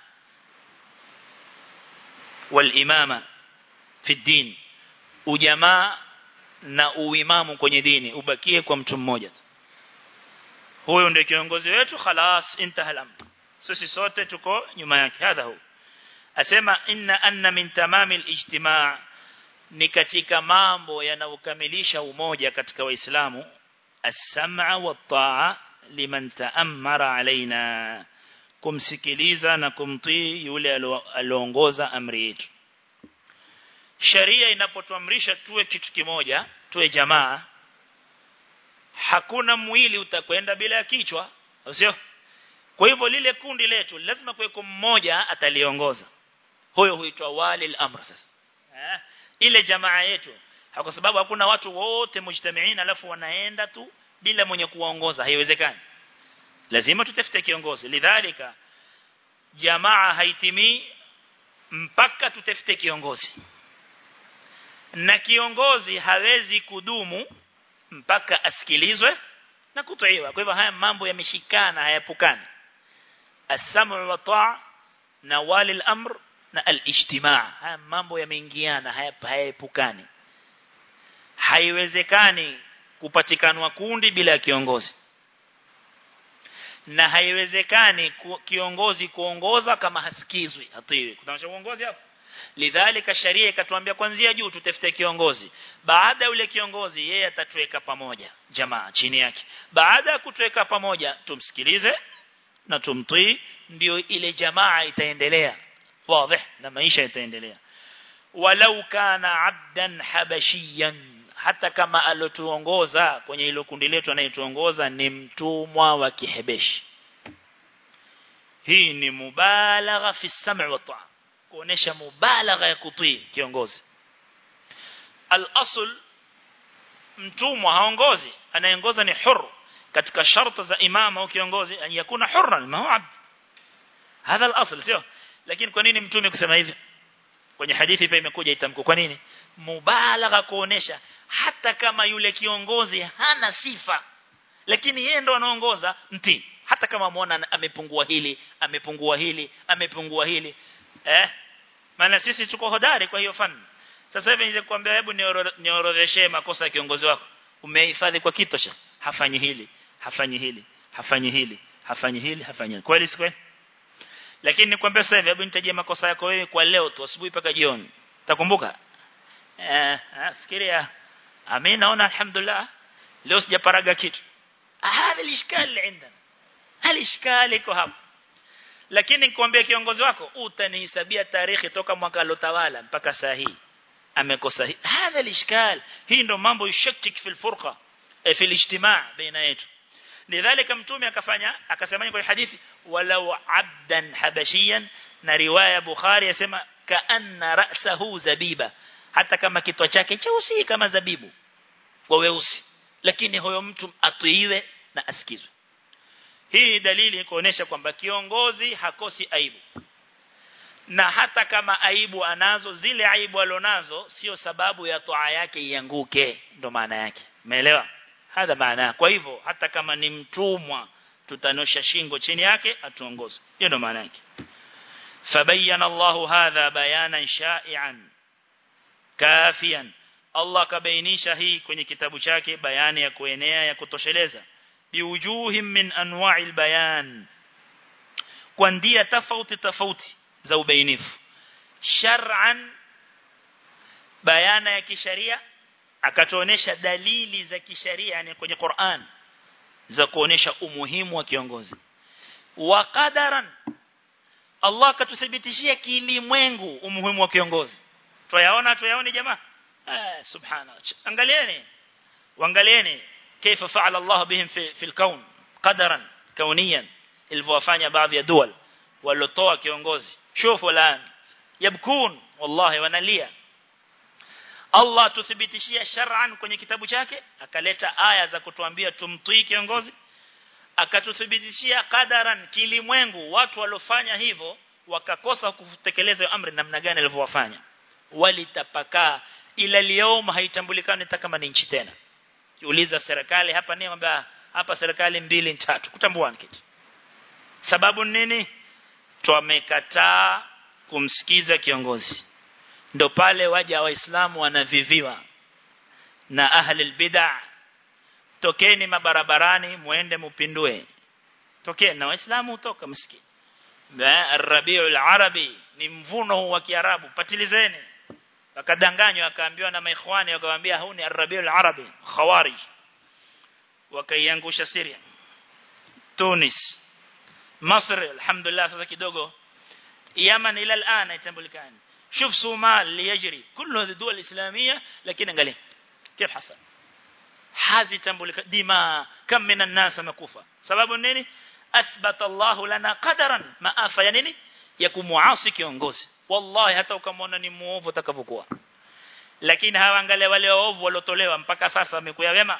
والإمامة في الدين وجماعة na uimamu kwenye dini ubakie kwa mtu mmoja huyo ndio kiongozi wetu خلاص انتهى الامر sisi sote tuko nyuma yake hadha hu asema inna anna min tamami alijtimaa ni katika mambo yanayokamilisha umoja katika waislamu السمع والطاعة لمن تأمر علينا kumsikiliza na kumtii yule aliongoza amri yetu sheria inapotuamrisha tuwe kitu kimoja tuwe jamaa hakuna mwili utakwenda bila ya kichwa sio kwa hivyo lile kundi letu lazima kuweko mmoja ataliongoza huyo huitwa wali al-amr sasa eh? ile jamaa yetu kwa sababu hakuna watu wote mujtamiina alafu wanaenda tu bila mwenye kuwaongoza haiwezekani lazima tutafute kiongozi lidhalika jamaa haitimii mpaka tutafute kiongozi na kiongozi hawezi kudumu mpaka asikilizwe na kutiiwa kwa hivyo haya mambo yameshikana hayapukani as-sam'u wa ta'a na wali al-amr na al-ijtimaa haya mambo yameingiana hayapukani haiwezekani kupatikanwa kundi bila kiongozi na haiwezekani ku, kiongozi kuongoza kama hasikizwi hatiwi kutamasha uongozi hapo lidhalika sharia ikatuambia kwanzia juu tutafute kiongozi baada yule kiongozi yeye atatuweka pamoja jamaa chini yake baada ya kutuweka pamoja tumsikilize na tumtii ndio ile jamaa itaendelea wazi na maisha itaendelea walau kana abdan habashiyan hata kama alotuongoza kwenye hilo kundi letu anayetuongoza ni mtumwa wa kihebeshi hii ni mubalagha fi sam'i wa ta'a kuonesha mubalagha ya kutii kiongozi al-asl mtumwa haongozi anayeongoza ni huru katika sharti za imama au kiongozi an yakuna hurran ma huwa abd hadha al-asl sio lakini kwa nini mtume kusema hivi kwenye hadithi pia imekuja itamko kwa nini mubalagha kuonesha hata kama yule kiongozi hana sifa lakini yeye ndo anaongoza mtii hata kama muona amepungua hili amepungua hili amepungua hili eh maana sisi tuko hodari kwa hiyo fani sasa hivi nije kuambia hebu niorodheshe makosa ya kiongozi wako umehifadhi kwa kitosha hafanyi hili hafanyi hili hafanyi hili hafanyi hili hafanyi kweli si kweli lakini nikwambia sasa hivi hebu nitajie makosa yako wewe kwa leo tu asubuhi mpaka jioni utakumbuka eh fikiria mimi naona alhamdulillah leo sijaparaga kitu هذا الاشكال عندنا الاشكال iko hapo lakini nikwambia kiongozi wako utanihesabia tarehe toka mwaka alotawala mpaka saa hii amekosa hii هذا الاشكال hii ndo mambo yushakik fil furqa fi الاجتماع baina yetu lidhalika mtume akafanya akasema kwenye hadithi walau abdan habashiyan na riwaya bukhari yasema kaanna ra'sahu zabiba hata kama kitwa chake cheusi kama zabibu kwa weusi lakini huyo mtu atuiwe na asikizwe hii dalili kuonesha kwamba kiongozi hakosi aibu na hata kama aibu anazo zile aibu alonazo sio sababu ya toa yake ianguke ndo maana yake umeelewa hadha maana kwa hivyo hata kama ni mtumwa tutanosha shingo chini yake atuongoze hiyo ndo maana yake fabayyana Allahu hadha bayanan sha'ian kafian Allah kabainisha hii kwenye kitabu chake bayani ya kuenea ya kutosheleza biwujuhim min anwa'il bayan kwa ndia tofauti tofauti za ubainifu shar'an bayana ya kisharia akatuonesha dalili za kisharia yani kwenye Qur'an za kuonesha umuhimu wa kiongozi wa qadaran Allah akatuthibitishia kilimwengu umuhimu wa kiongozi tuyaona tuyaone jamaa ah subhanallah angalieni waangalieni كيف فعل الله بهم في في الكون قدرا كونيا ilivyofanya baadhi ya dual walotoa kiongozi shufu lan yabkun wallahi wanalia Allah tuthibitishia shar'an kwenye kitabu chake akaleta aya za kutuambia tumtii kiongozi akatuthibitishia qadaran kilimwengu watu walofanya hivyo wakakosa kutekeleza amri namna gani alivyowafanya walitapakaa ila leo haitambulikani hata kama ni nchi tena kiuliza serikali hapa ni kwamba hapa serikali mbili tatu kutambua kitu sababu nini tumekataa kumsikiza kiongozi ndo pale waja waislamu wanaviviwa na ahli bid'ah tokeni mabarabarani muende mupindue tokeni na waislamu utoka msikiti Rabiul Arabi ni mvuno wa Kiarabu patilizeni wakadanganywa akaambiwa na maikhwani wakamwambia huu ni Rabiul Arabi khawarij wakaiangusha Syria Tunis Masr alhamdulillah sasa kidogo Yemen ila الان itambulikani شوف صومال اللي يجري كل هذه الدول الإسلامية لكن انقلي كيف حصل hazi tambulika dima kam minan nas makufa sababu nini athbata Allah lana qadaran maafa ya nini ya kumuasi kiongozi wallahi hata ukamwona ni muovu atakavyokuwa lakini hawaangalia wale waovu waliotolewa mpaka sasa wamekuya wema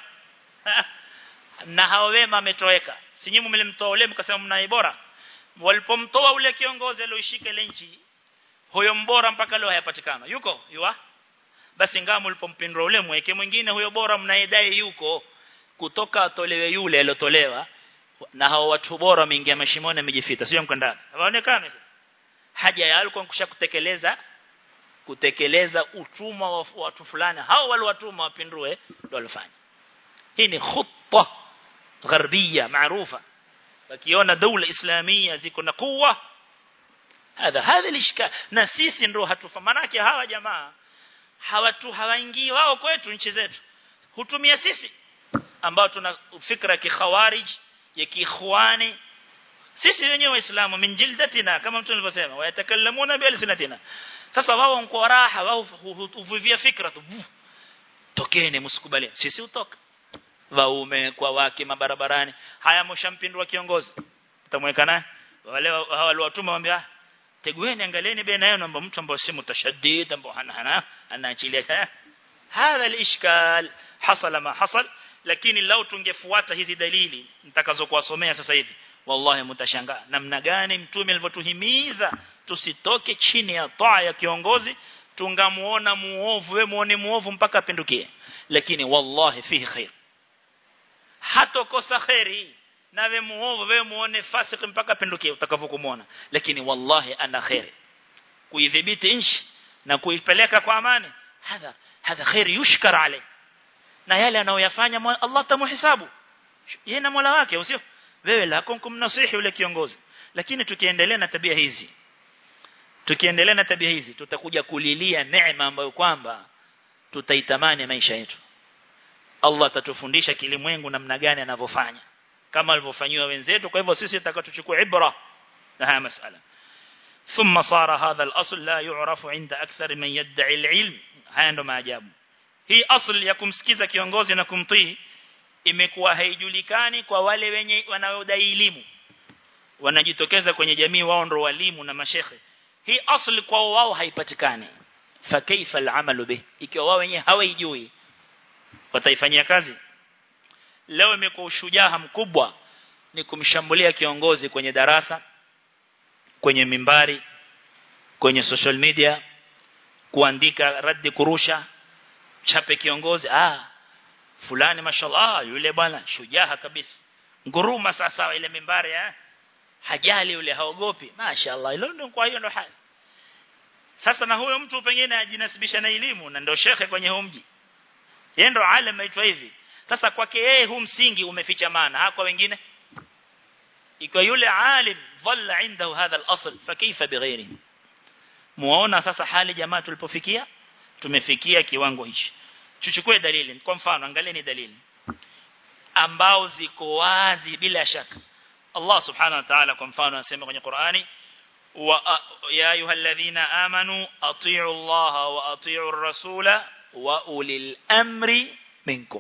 na hao wema ametoweka si nyinyi mlimtoa ule mkasema mnai bora walipomtoa ule kiongozi alioishika ile nchi huyo mbora mpaka leo hayapatikana yuko yuwa basi ngamu ulipompindua ule mweke mwingine huyo bora mnaidai yuko kutoka atolewe yule aliyotolewa na hao watu bora wameingia mashimoni wamejificha sio mko ndani hawaonekani haja ya alikuwa kusha kutekeleza kutekeleza utumwa wa watu fulani hao wale watumwa wapindue ndio walifanya hii ni khutta gharbia maarufa wakiona dola islamia ziko na kuwa hadha hadha lishka na sisi ndio hatufa manake hawa jamaa hawatu hawaingii wao kwetu nchi zetu hutumia sisi ambao tuna fikra kikhawarij ya kiikhwani sisi wenyewe waislamu min jildatina kama mtu alivyosema wayatakallamuna bi alsinatina sasa wao mko raha wao huvivia fikra tu tokeni msikubali sisi utoka waume kwa wake mabarabarani haya mshampindua kiongozi utamweka naye wale hawa watuma waambia tegueni angalieni baina yao namba mtu ambaye si mutashaddid ambaye hana hana anaachilia hadha alishkal hasala ma hasal lakini lau tungefuata hizi dalili nitakazokuwasomea sasa hivi wallahi mtashangaa namna gani mtume alivyotuhimiza tusitoke chini ya taa ya kiongozi tungamuona muovu we muone muovu mpaka apindukie lakini wallahi fihi khair hatokosa khairi na we muovu we muone fasik mpaka apindukie utakavyokuona lakini wallahi ana khair kuidhibiti nchi na kuipeleka kwa amani hadha hadha khair yushkar alayhi na yale anayoyafanya Allah tamuhisabu yeye na Mola wake usio wewe lako kumnasihi yule kiongozi lakini tukiendelea na tabia hizi tukiendelea na tabia hizi tutakuja kulilia neema ambayo kwamba tutaitamani maisha yetu Allah atatufundisha kilimwengu namna gani anavyofanya kama alivyofanywa wenzetu kwa hivyo sisi tutakatuchukua ibra na haya masala ثم صار هذا الأصل لا يعرف عند أكثر من يدعي العلم haya ndo maajabu hii asli ya kumsikiza kiongozi na kumtii imekuwa haijulikani kwa wale wenye wanaodai elimu wanajitokeza kwenye jamii wao ndo walimu na mashekhe hii asli kwa wao haipatikani fa kaifa al'amalu bih ikiwa wao wenyewe hawaijui wataifanyia kazi leo imekuwa ushujaa mkubwa ni kumshambulia kiongozi kwenye darasa kwenye mimbari kwenye social media kuandika raddi kurusha chape kiongozi ah fulani mashallah yule bwana shujaa kabisa nguruma sasa ile mimbari eh hajali yule haogopi mashaallah hilo ndio kwa hiyo ndo hali sasa na huyo mtu pengine ajinasibisha na elimu na ndio shekhe kwenye huu mji yeye ndo alim aitwa hivi sasa kwake yeye huu msingi umeficha maana kwa wengine ikiwa yule alim dhalla indahu hadha al-asl fa kaifa bighairi muona sasa hali jamaa tulipofikia tumefikia kiwango hichi tuchukue dalili kwa mfano angalieni dalili ambao ziko wazi bila shaka Allah subhanahu wa ta'ala kwa mfano anasema kwenye Qur'ani wa ya ayyuhalladhina amanu atii'u Allah wa atii'u ar-rasula wa ulil amri minkum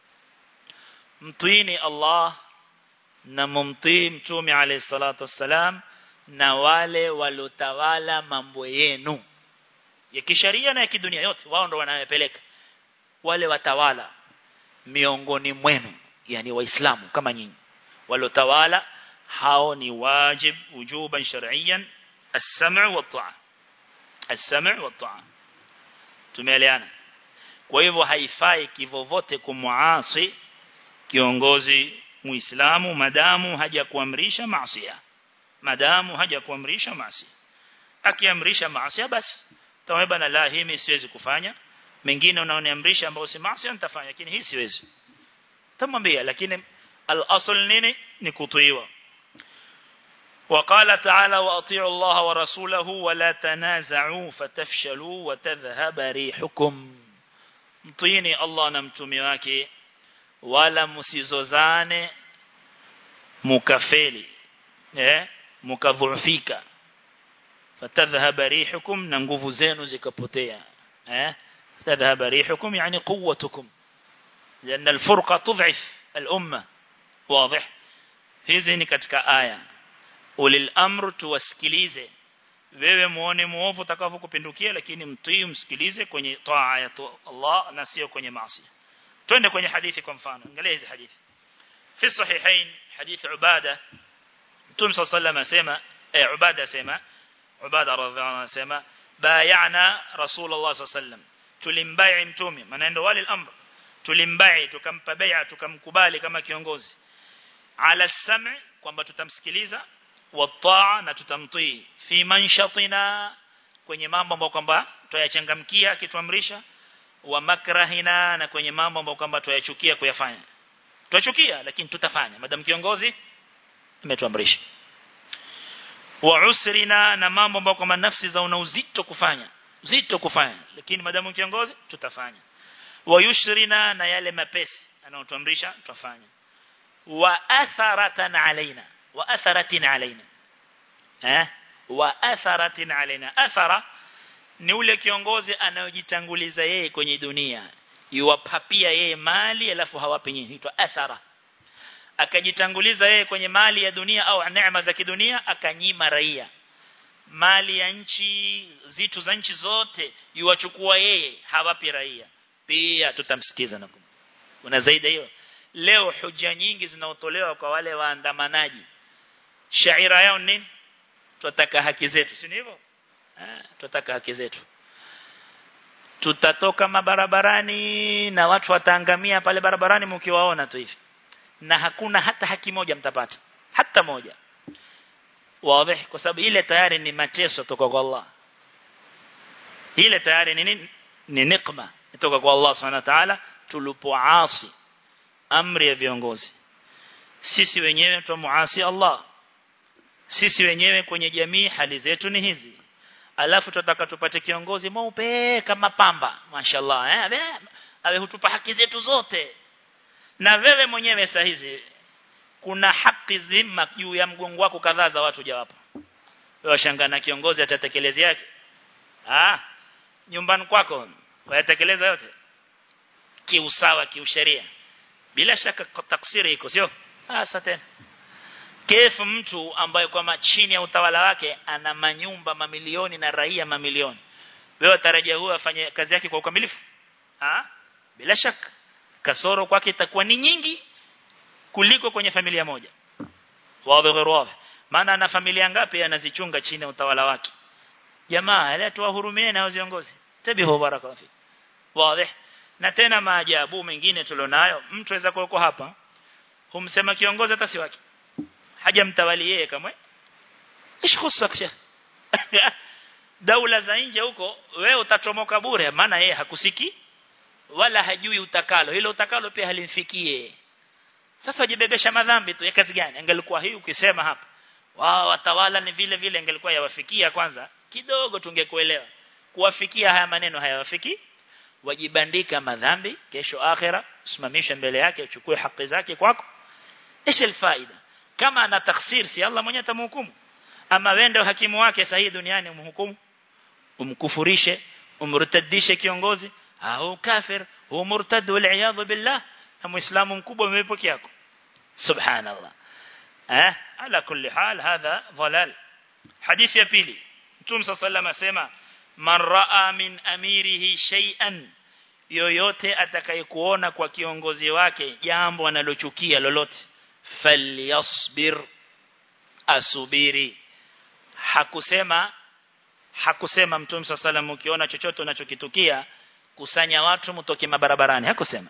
mtuini Allah na mumtii mtume alayhi salatu wassalam na wale walotawala mambo yenu ya kisheria na ya kidunia yote wao ndo wanayopeleka wale watawala miongoni mwenu yani waislamu kama nyinyi walotawala hao ni wajib wujuban shar'iyyan as-sam' wa taa as-sam' wa taa tumeeleana kwa hivyo haifai kivovote kumuasi kiongozi muislamu madamu haja kuamrisha maasi madamu haja kuamrisha maasi akiamrisha maasi basi taweba na la hii siwezi kufanya mengine unaoniamrisha ambao si maasi nitafanya lakini hii siwezi tamwambia lakini al-asl nini ni kutiiwa وقال تعالى واطيعوا الله ورسوله ولا تنازعوا فتفشلوا وتذهب ريحكم mtiini Allah na mtume wake wala msizozane mukafeli eh mukadhufika fatadhhab rihukum na nguvu zenu zikapotea eh تذهب ريحكم يعني قوتكم لأن الفرقة تضعف الأمة واضح hizi ni katika aya ulil amru tuwasikilize wewe muone muovu utakavyokupindukia lakini mtii msikilize kwenye taa ya Allah na sio kwenye maasi twende kwenye hadithi kwa mfano angalia hizi hadithi fi sahihain hadithi ubada mtume صلى الله عليه وسلم eh ubada sema ubada radhiallahu anhu sema bayana rasulullah صلى الله عليه وسلم tulimbai mtume maana ndio wale al-amr tulimbai tukampa bai'a tukamkubali kama kiongozi ala sam' kwamba tutamsikiliza wataa na tutamtii fi manshatina kwenye mambo ambayo kwamba tuyachangamkia akituamrisha wa makrahina na kwenye mambo ambayo kwamba tuyachukia kuyafanya tuyachukia lakini tutafanya madam kiongozi ametuamrisha wa usrina na mambo ambayo kwamba nafsi za una uzito kufanya uzito kufanya lakini madamu kiongozi tutafanya wa yushrina na yale mapesi anaotuamrisha tutafanya wa atharatan alaina wa atharatin alaina eh wa atharatin alaina athara ni ule kiongozi anayojitanguliza yeye kwenye dunia yuwapapia yeye mali alafu hawapi nyinyi huitwa athara akajitanguliza yeye kwenye mali ya dunia au neema za kidunia akanyima raia mali ya nchi zitu za nchi zote yuwachukua yeye hawapi raia pia tutamsikiza na kuna zaidi hiyo leo hoja nyingi zinaotolewa kwa wale waandamanaji shaira yao nini tunataka haki zetu si hivyo eh tunataka haki zetu tutatoka mabarabarani na watu wataangamia pale barabarani mkiwaona tu hivi na hakuna hata haki moja mtapata hata moja wazi kwa sababu ile tayari ni mateso kutoka kwa Allah ile tayari ni nini ni nikma kutoka kwa Allah subhanahu wa ta'ala tulipoasi amri ya viongozi sisi wenyewe tumuasi Allah sisi wenyewe kwenye jamii hali zetu ni hizi alafu tutataka tupate kiongozi mweupe kama pamba mashallah eh awe hutupa haki zetu zote na wewe mwenyewe saa hizi kuna haki zima juu ya mgongo wako kadhaa za watu jawapo wewe shangana kiongozi atatekeleza yake ah nyumbani kwako wayatekeleza yote kiusawa kiusheria bila shaka taksiri iko sio sasa tena kefu mtu ambaye kwa chini ya utawala wake ana manyumba mamilioni na raia mamilioni wewe tarajia huyo afanye kazi yake kwa ukamilifu ah bila shaka kasoro kwake itakuwa ni nyingi kuliko kwenye familia moja wazi wazi maana ana familia ngapi anazichunga chini ya utawala wake jamaa ile tuwahurumie na viongozi tabihu baraka fi wazi na tena maajabu mengine tulionayo mtu aweza kuwa hapa humsema kiongozi hata si wake hajamtawali yeye kama ish khusak sheikh daula za nje huko wewe utachomoka bure maana yeye hakusiki wala hajui utakalo hilo utakalo pia halimfikie sasa wajibebesha madhambi tu ya kazi gani angelikuwa hii ukisema hapa wao watawala ni vile vile angelikuwa yawafikia kwanza kidogo tungekuelewa kuwafikia haya maneno hayawafiki wajibandika madhambi kesho akhira usimamishe mbele yake uchukue haki zake kwako ايش الفائده kama ana taksir si Allah mwenyewe atamhukumu ama wende hakimu wake sahihi duniani umhukumu umkufurishe umrtadishe kiongozi au kafir huwa murtad wal iyad billah na muislamu mkubwa umepokea yako subhanallah eh ala kulli hal hadha dhalal hadithi ya pili mtume sallallahu asema man raa min amirihi shay'an yoyote atakayekuona kwa kiongozi wake jambo analochukia lolote falyasbir asubiri hakusema hakusema mtume sallallahu ukiona chochote unachokitukia kusanya watu mtoke mabarabarani hakusema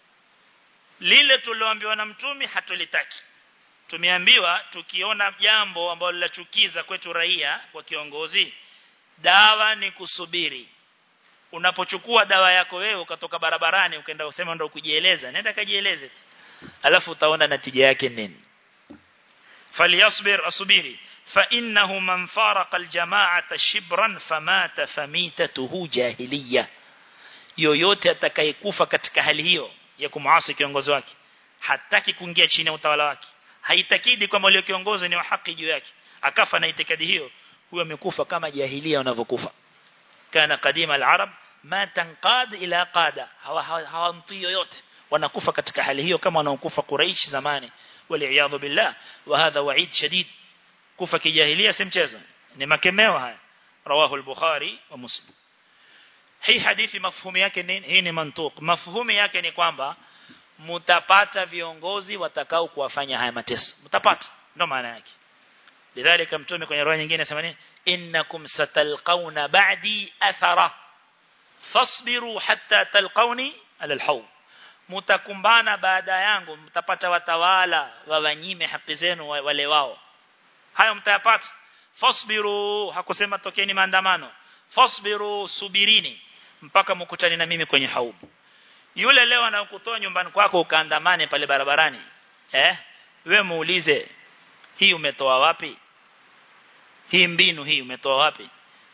lile tulioambiwa na mtume hatulitaki tumeambiwa tukiona jambo ambalo linachukiza kwetu raia kwa kiongozi dawa ni kusubiri unapochukua dawa yako wewe ukatoka barabarani ukaenda usema ndio kujieleza nenda kajieleze alafu utaona natija yake nini falyasbir asubiri fa innahu man faraqa aljama'ata shibran famata famitatuhu jahiliya yoyote atakayekufa katika hali hiyo ya kumuasi kiongozi wake hataki kuingia chini ya utawala wake haitakidi kwamba yule kiongozi ni wa haki juu yake akafa na itikadi hiyo huyo amekufa kama jahilia wanavyokufa kana kadima al-arab ma tanqad ila qada hawamtii yoyote wanakufa katika hali hiyo kama wanaokufa Quraysh zamani waliaadhu billah wa hadha wa'id shadid kufa kijahilia si mchezo ni makemeo haya rawahu al-bukhari wa muslim hii hadithi mafhumu yake nini hii ni mantuq mafhumu yake ni kwamba mutapata viongozi watakao kuwafanya haya mateso mtapata ndio maana yake lidhalika mtume kwenye roho nyingine anasema nini innakum satalqauna ba'di athara fasbiru hatta talqauni ala alhawl mtakumbana baada yangu mtapata watawala wawanyime haki zenu wale wao hayo mtayapata fasbiru hakusema tokeni maandamano fasbiru subirini mpaka mkutane na mimi kwenye haubu yule leo anakutoa nyumbani kwako ukaandamane pale barabarani eh wewe muulize hii umetoa wapi hii mbinu hii umetoa wapi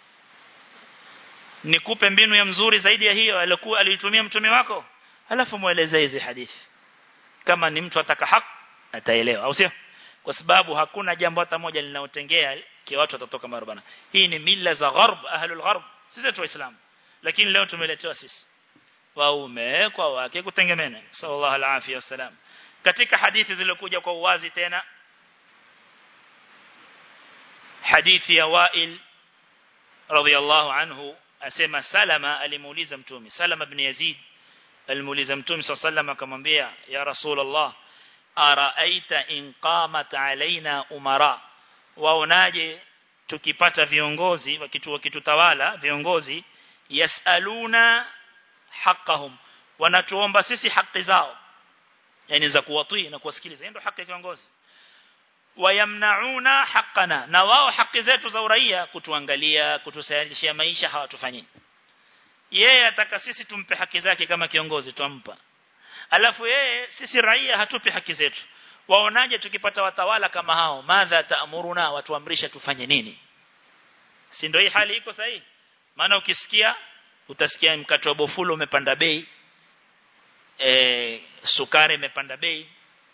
nikupe mbinu ya mzuri zaidi ya hiyo alikuwa alitumia mtume wako alafu mueleze hizi hadithi kama ni mtu ataka haki ataelewa au sio kwa sababu hakuna jambo hata moja linaotengea kwa watu watatoka marubana hii ni mila za gharb ahlul gharb sisi tu waislamu lakini leo tumeletewa sisi waume kwa wake kutengemena sallallahu alaihi wasallam katika hadithi zilizokuja kwa uwazi tena hadithi ya Wa'il radhiyallahu anhu asema Salama alimuuliza mtume Salama ibn Yazid alimuuliza mtume sallallahu alayhi akamwambia ya rasulullah araaita in qamat alaina umara waonaje tukipata viongozi wakitu wakitutawala viongozi yasaluna haqqahum wanatuomba sisi haki zao yani za kuwatii na kuwasikiliza ndio haki ya kiongozi wayamnauna haqqana na wao haki zetu za uraia kutuangalia kutusaidia maisha hawatufanyi yeye ataka sisi tumpe haki zake kama kiongozi tumpa alafu yeye sisi raia hatupi haki zetu waonaje tukipata watawala kama hao madha taamuruna watuamrisha tufanye nini si ndio hii hali iko sahihi maana ukisikia utasikia mkate wa bofulo umepanda bei e, sukari imepanda bei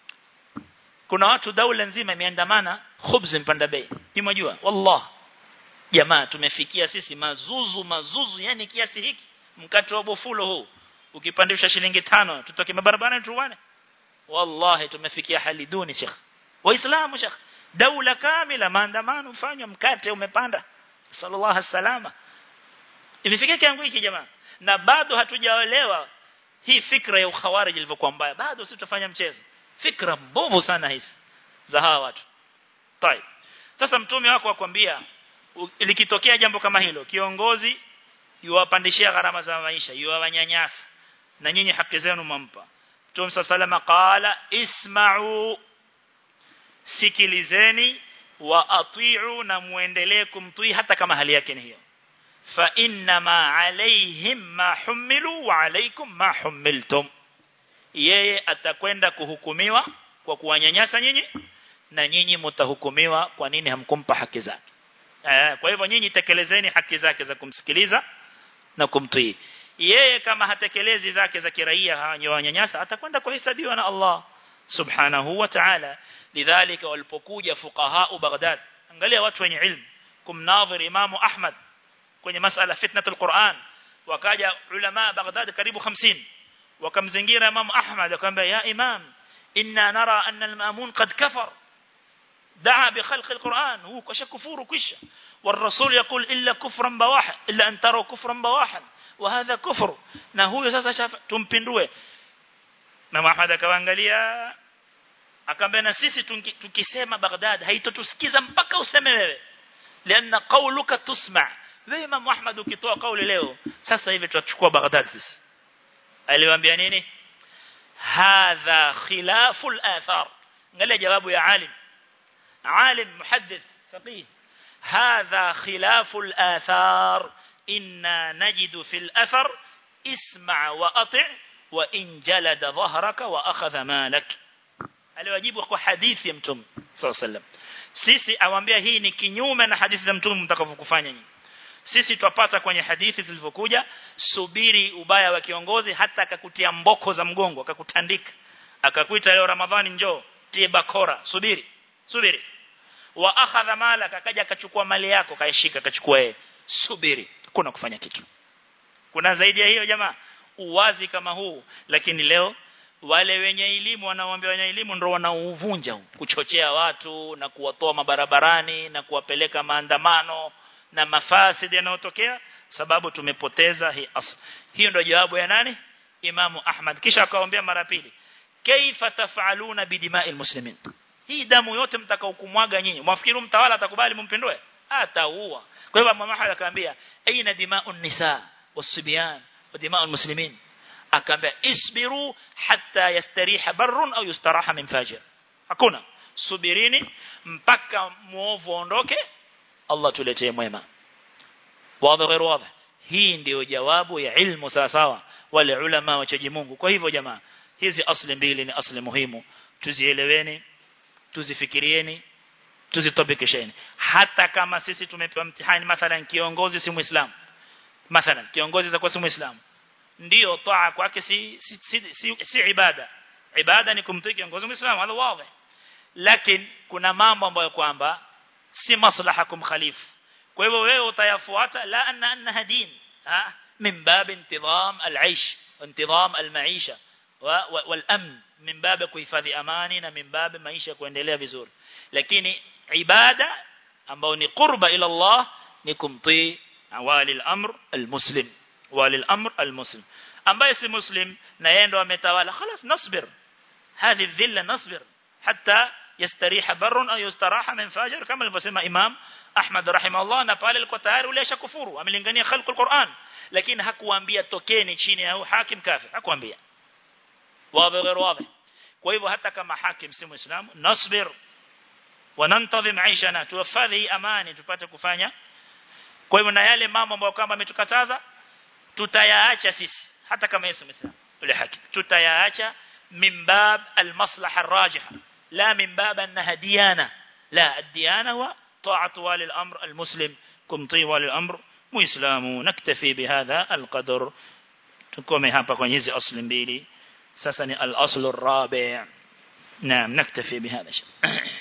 kuna watu daula nzima imeandamana khubz imepanda bei ni mjua wallah jamaa tumefikia sisi mazuzu mazuzu yani kiasi hiki mkate wa bofulo huu ukipandisha shilingi tano tutoke barabarani tuwane wallahi tumefikia hali duni sheikh waislamu sheikh daula kamila maandamano fanywa mkate umepanda sallallahu salama imefikia kiangu hiki jamaa na bado hatujaelewa hii fikra ya ukhawarij ilivyokuwa mbaya bado sisi tutafanya mchezo fikra mbovu sana hizi za hawa watu tai sasa mtume wako akwambia likitokea jambo kama hilo kiongozi yuwapandishia gharama za maisha yuwanyanyasa na nyinyi haki zenu mampa Mtume salama qala isma'u sikilizeni wa ati'u na muendelee kumtii hata kama hali yake ni hiyo fa inna ma alaihim ma humilu wa alaikum ma humiltum yeye atakwenda kuhukumiwa kwa kuwanyanyasa nyinyi na nyinyi mtahukumiwa kwa nini hamkumpa haki zake kwa hivyo nyinyi tekelezeni haki zake za kumsikiliza na kumtii yeye kama hatekelezi zake za kiraia hawanyanyasa atakwenda kuhesabiwa na Allah subhanahu wa ta'ala lidhalika walipokuja fuqaha Baghdad angalia watu wenye ilmu kumnadhir imamu Ahmad kwenye masala fitnatul Qur'an wakaja ulama Baghdad karibu 50 wakamzingira imamu Ahmad akamwambia ya imam inna nara anna al-ma'mun qad kafar دعا بخلق القرآن هو كشكفور كشة والرسول يقول إلا كفرا بواحا إلا أن تروا كفرا بواحا وهذا كفر na huyo sasa shafa tumpindue na Muhammad akaangalia akamwambia na sisi tukisema Baghdad haitotusikiza mpaka useme wewe lianna qawluka tusma wewe Imam Muhammad ukitoa kauli leo sasa hivi tutachukua Baghdad sisi aliwaambia nini hadha khilaful athar angalia jawabu ya alim عالم محدث فقيه هذا خلاف الآثار إنا نجد في الأثر اسمع وأطع وإن جلد ظهرك وأخذ مالك aliwajibu kwa hadithi ya mtume sallallahu alaihi wasallam sisi awambia hii ni kinyume na hadithi za mtume mtakavyokufanya nyinyi sisi twapata kwenye hadithi zilivyokuja subiri ubaya wa kiongozi hata akakutia mboko za mgongo akakutandika akakuita leo ramadhani njoo tie bakora subiri subiri wa akhadha malaka akaja akachukua mali yako kaishika akachukua yeye subiri kuna kufanya kitu kuna zaidi ya hiyo jamaa uwazi kama huu lakini leo wale wenye elimu wanaoambia wenye elimu ndio wanauvunja kuchochea watu na kuwatoa mabarabarani na kuwapeleka maandamano na mafasidi yanayotokea sababu tumepoteza hii asl hiyo ndio jawabu ya nani Imamu Ahmad kisha akawaambia mara pili kaifa tafaluna bidima'il muslimin hii damu yote mtakaokumwaga nyinyi mwafikiri mtawala atakubali mumpindue ataua kwa hivyo mama Ahmad akaambia aina dima'un nisa wasibyan wa dima'ul muslimin akaambia isbiru hatta yastariha barrun au yustaraha min fajir hakuna subirini mpaka muovu ondoke Allah tuletee mwema wazi غير wazi hii ndio jawabu ya ilmu sawa sawa wale ulama wachaji Mungu kwa hivyo jamaa hizi asli mbili ni asli muhimu tuzieleweni tuzifikirieni tuzitabikisheni hata kama sisi tumepewa mtihani mathalan kiongozi si muislamu mathalan kiongozi za kwa si muislamu ndio taa kwake si si, si, si, si ibada ibada ni kumtii kiongozi muislamu hilo wazi lakini kuna mambo ambayo kwamba si maslaha kumkhalifu kwa hivyo wewe utayafuata la anna annaha din ha min bab intidham al-aish intidham al-maisha wal-amn min bab kuhifadhi amani na min bab maisha kuendelea vizuri lakini ibada ambao ni qurba ila Allah ni kumtii awali al-amr al-muslim wali al-amr al-muslim ambaye si muslim na yeye ndo ametawala خلاص نصبر هذه الذله نصبر حتى يستريح بر او يستراح من فاجر كما alivyosema imam Ahmad rahimahullah na pale alikuwa tayari ule ashakufuru amelingania khalqul Qur'an lakini hakuambia tokeni chini ya hakim kafir hakuambia wazi غير واضح kwa hivyo hata kama hakim si muislamu nasbir wanantadhim aishana tuwafadhi amani tupate kufanya kwa hivyo na yale mambo ambayo kama ametukataza tutayaacha sisi hata kama yeye muislamu yule hakim tutayaacha min bab almaslaha arrajiha la min bab annaha diyana la ad-diyana wa ta'atu wali al-amr al-muslim kumtii wali al-amr muislamu naktafi bihadha al-qadr tukome hapa kwenye hizi asli mbili sasa ni al-aslu ar-rabi' naam naktafi bihadha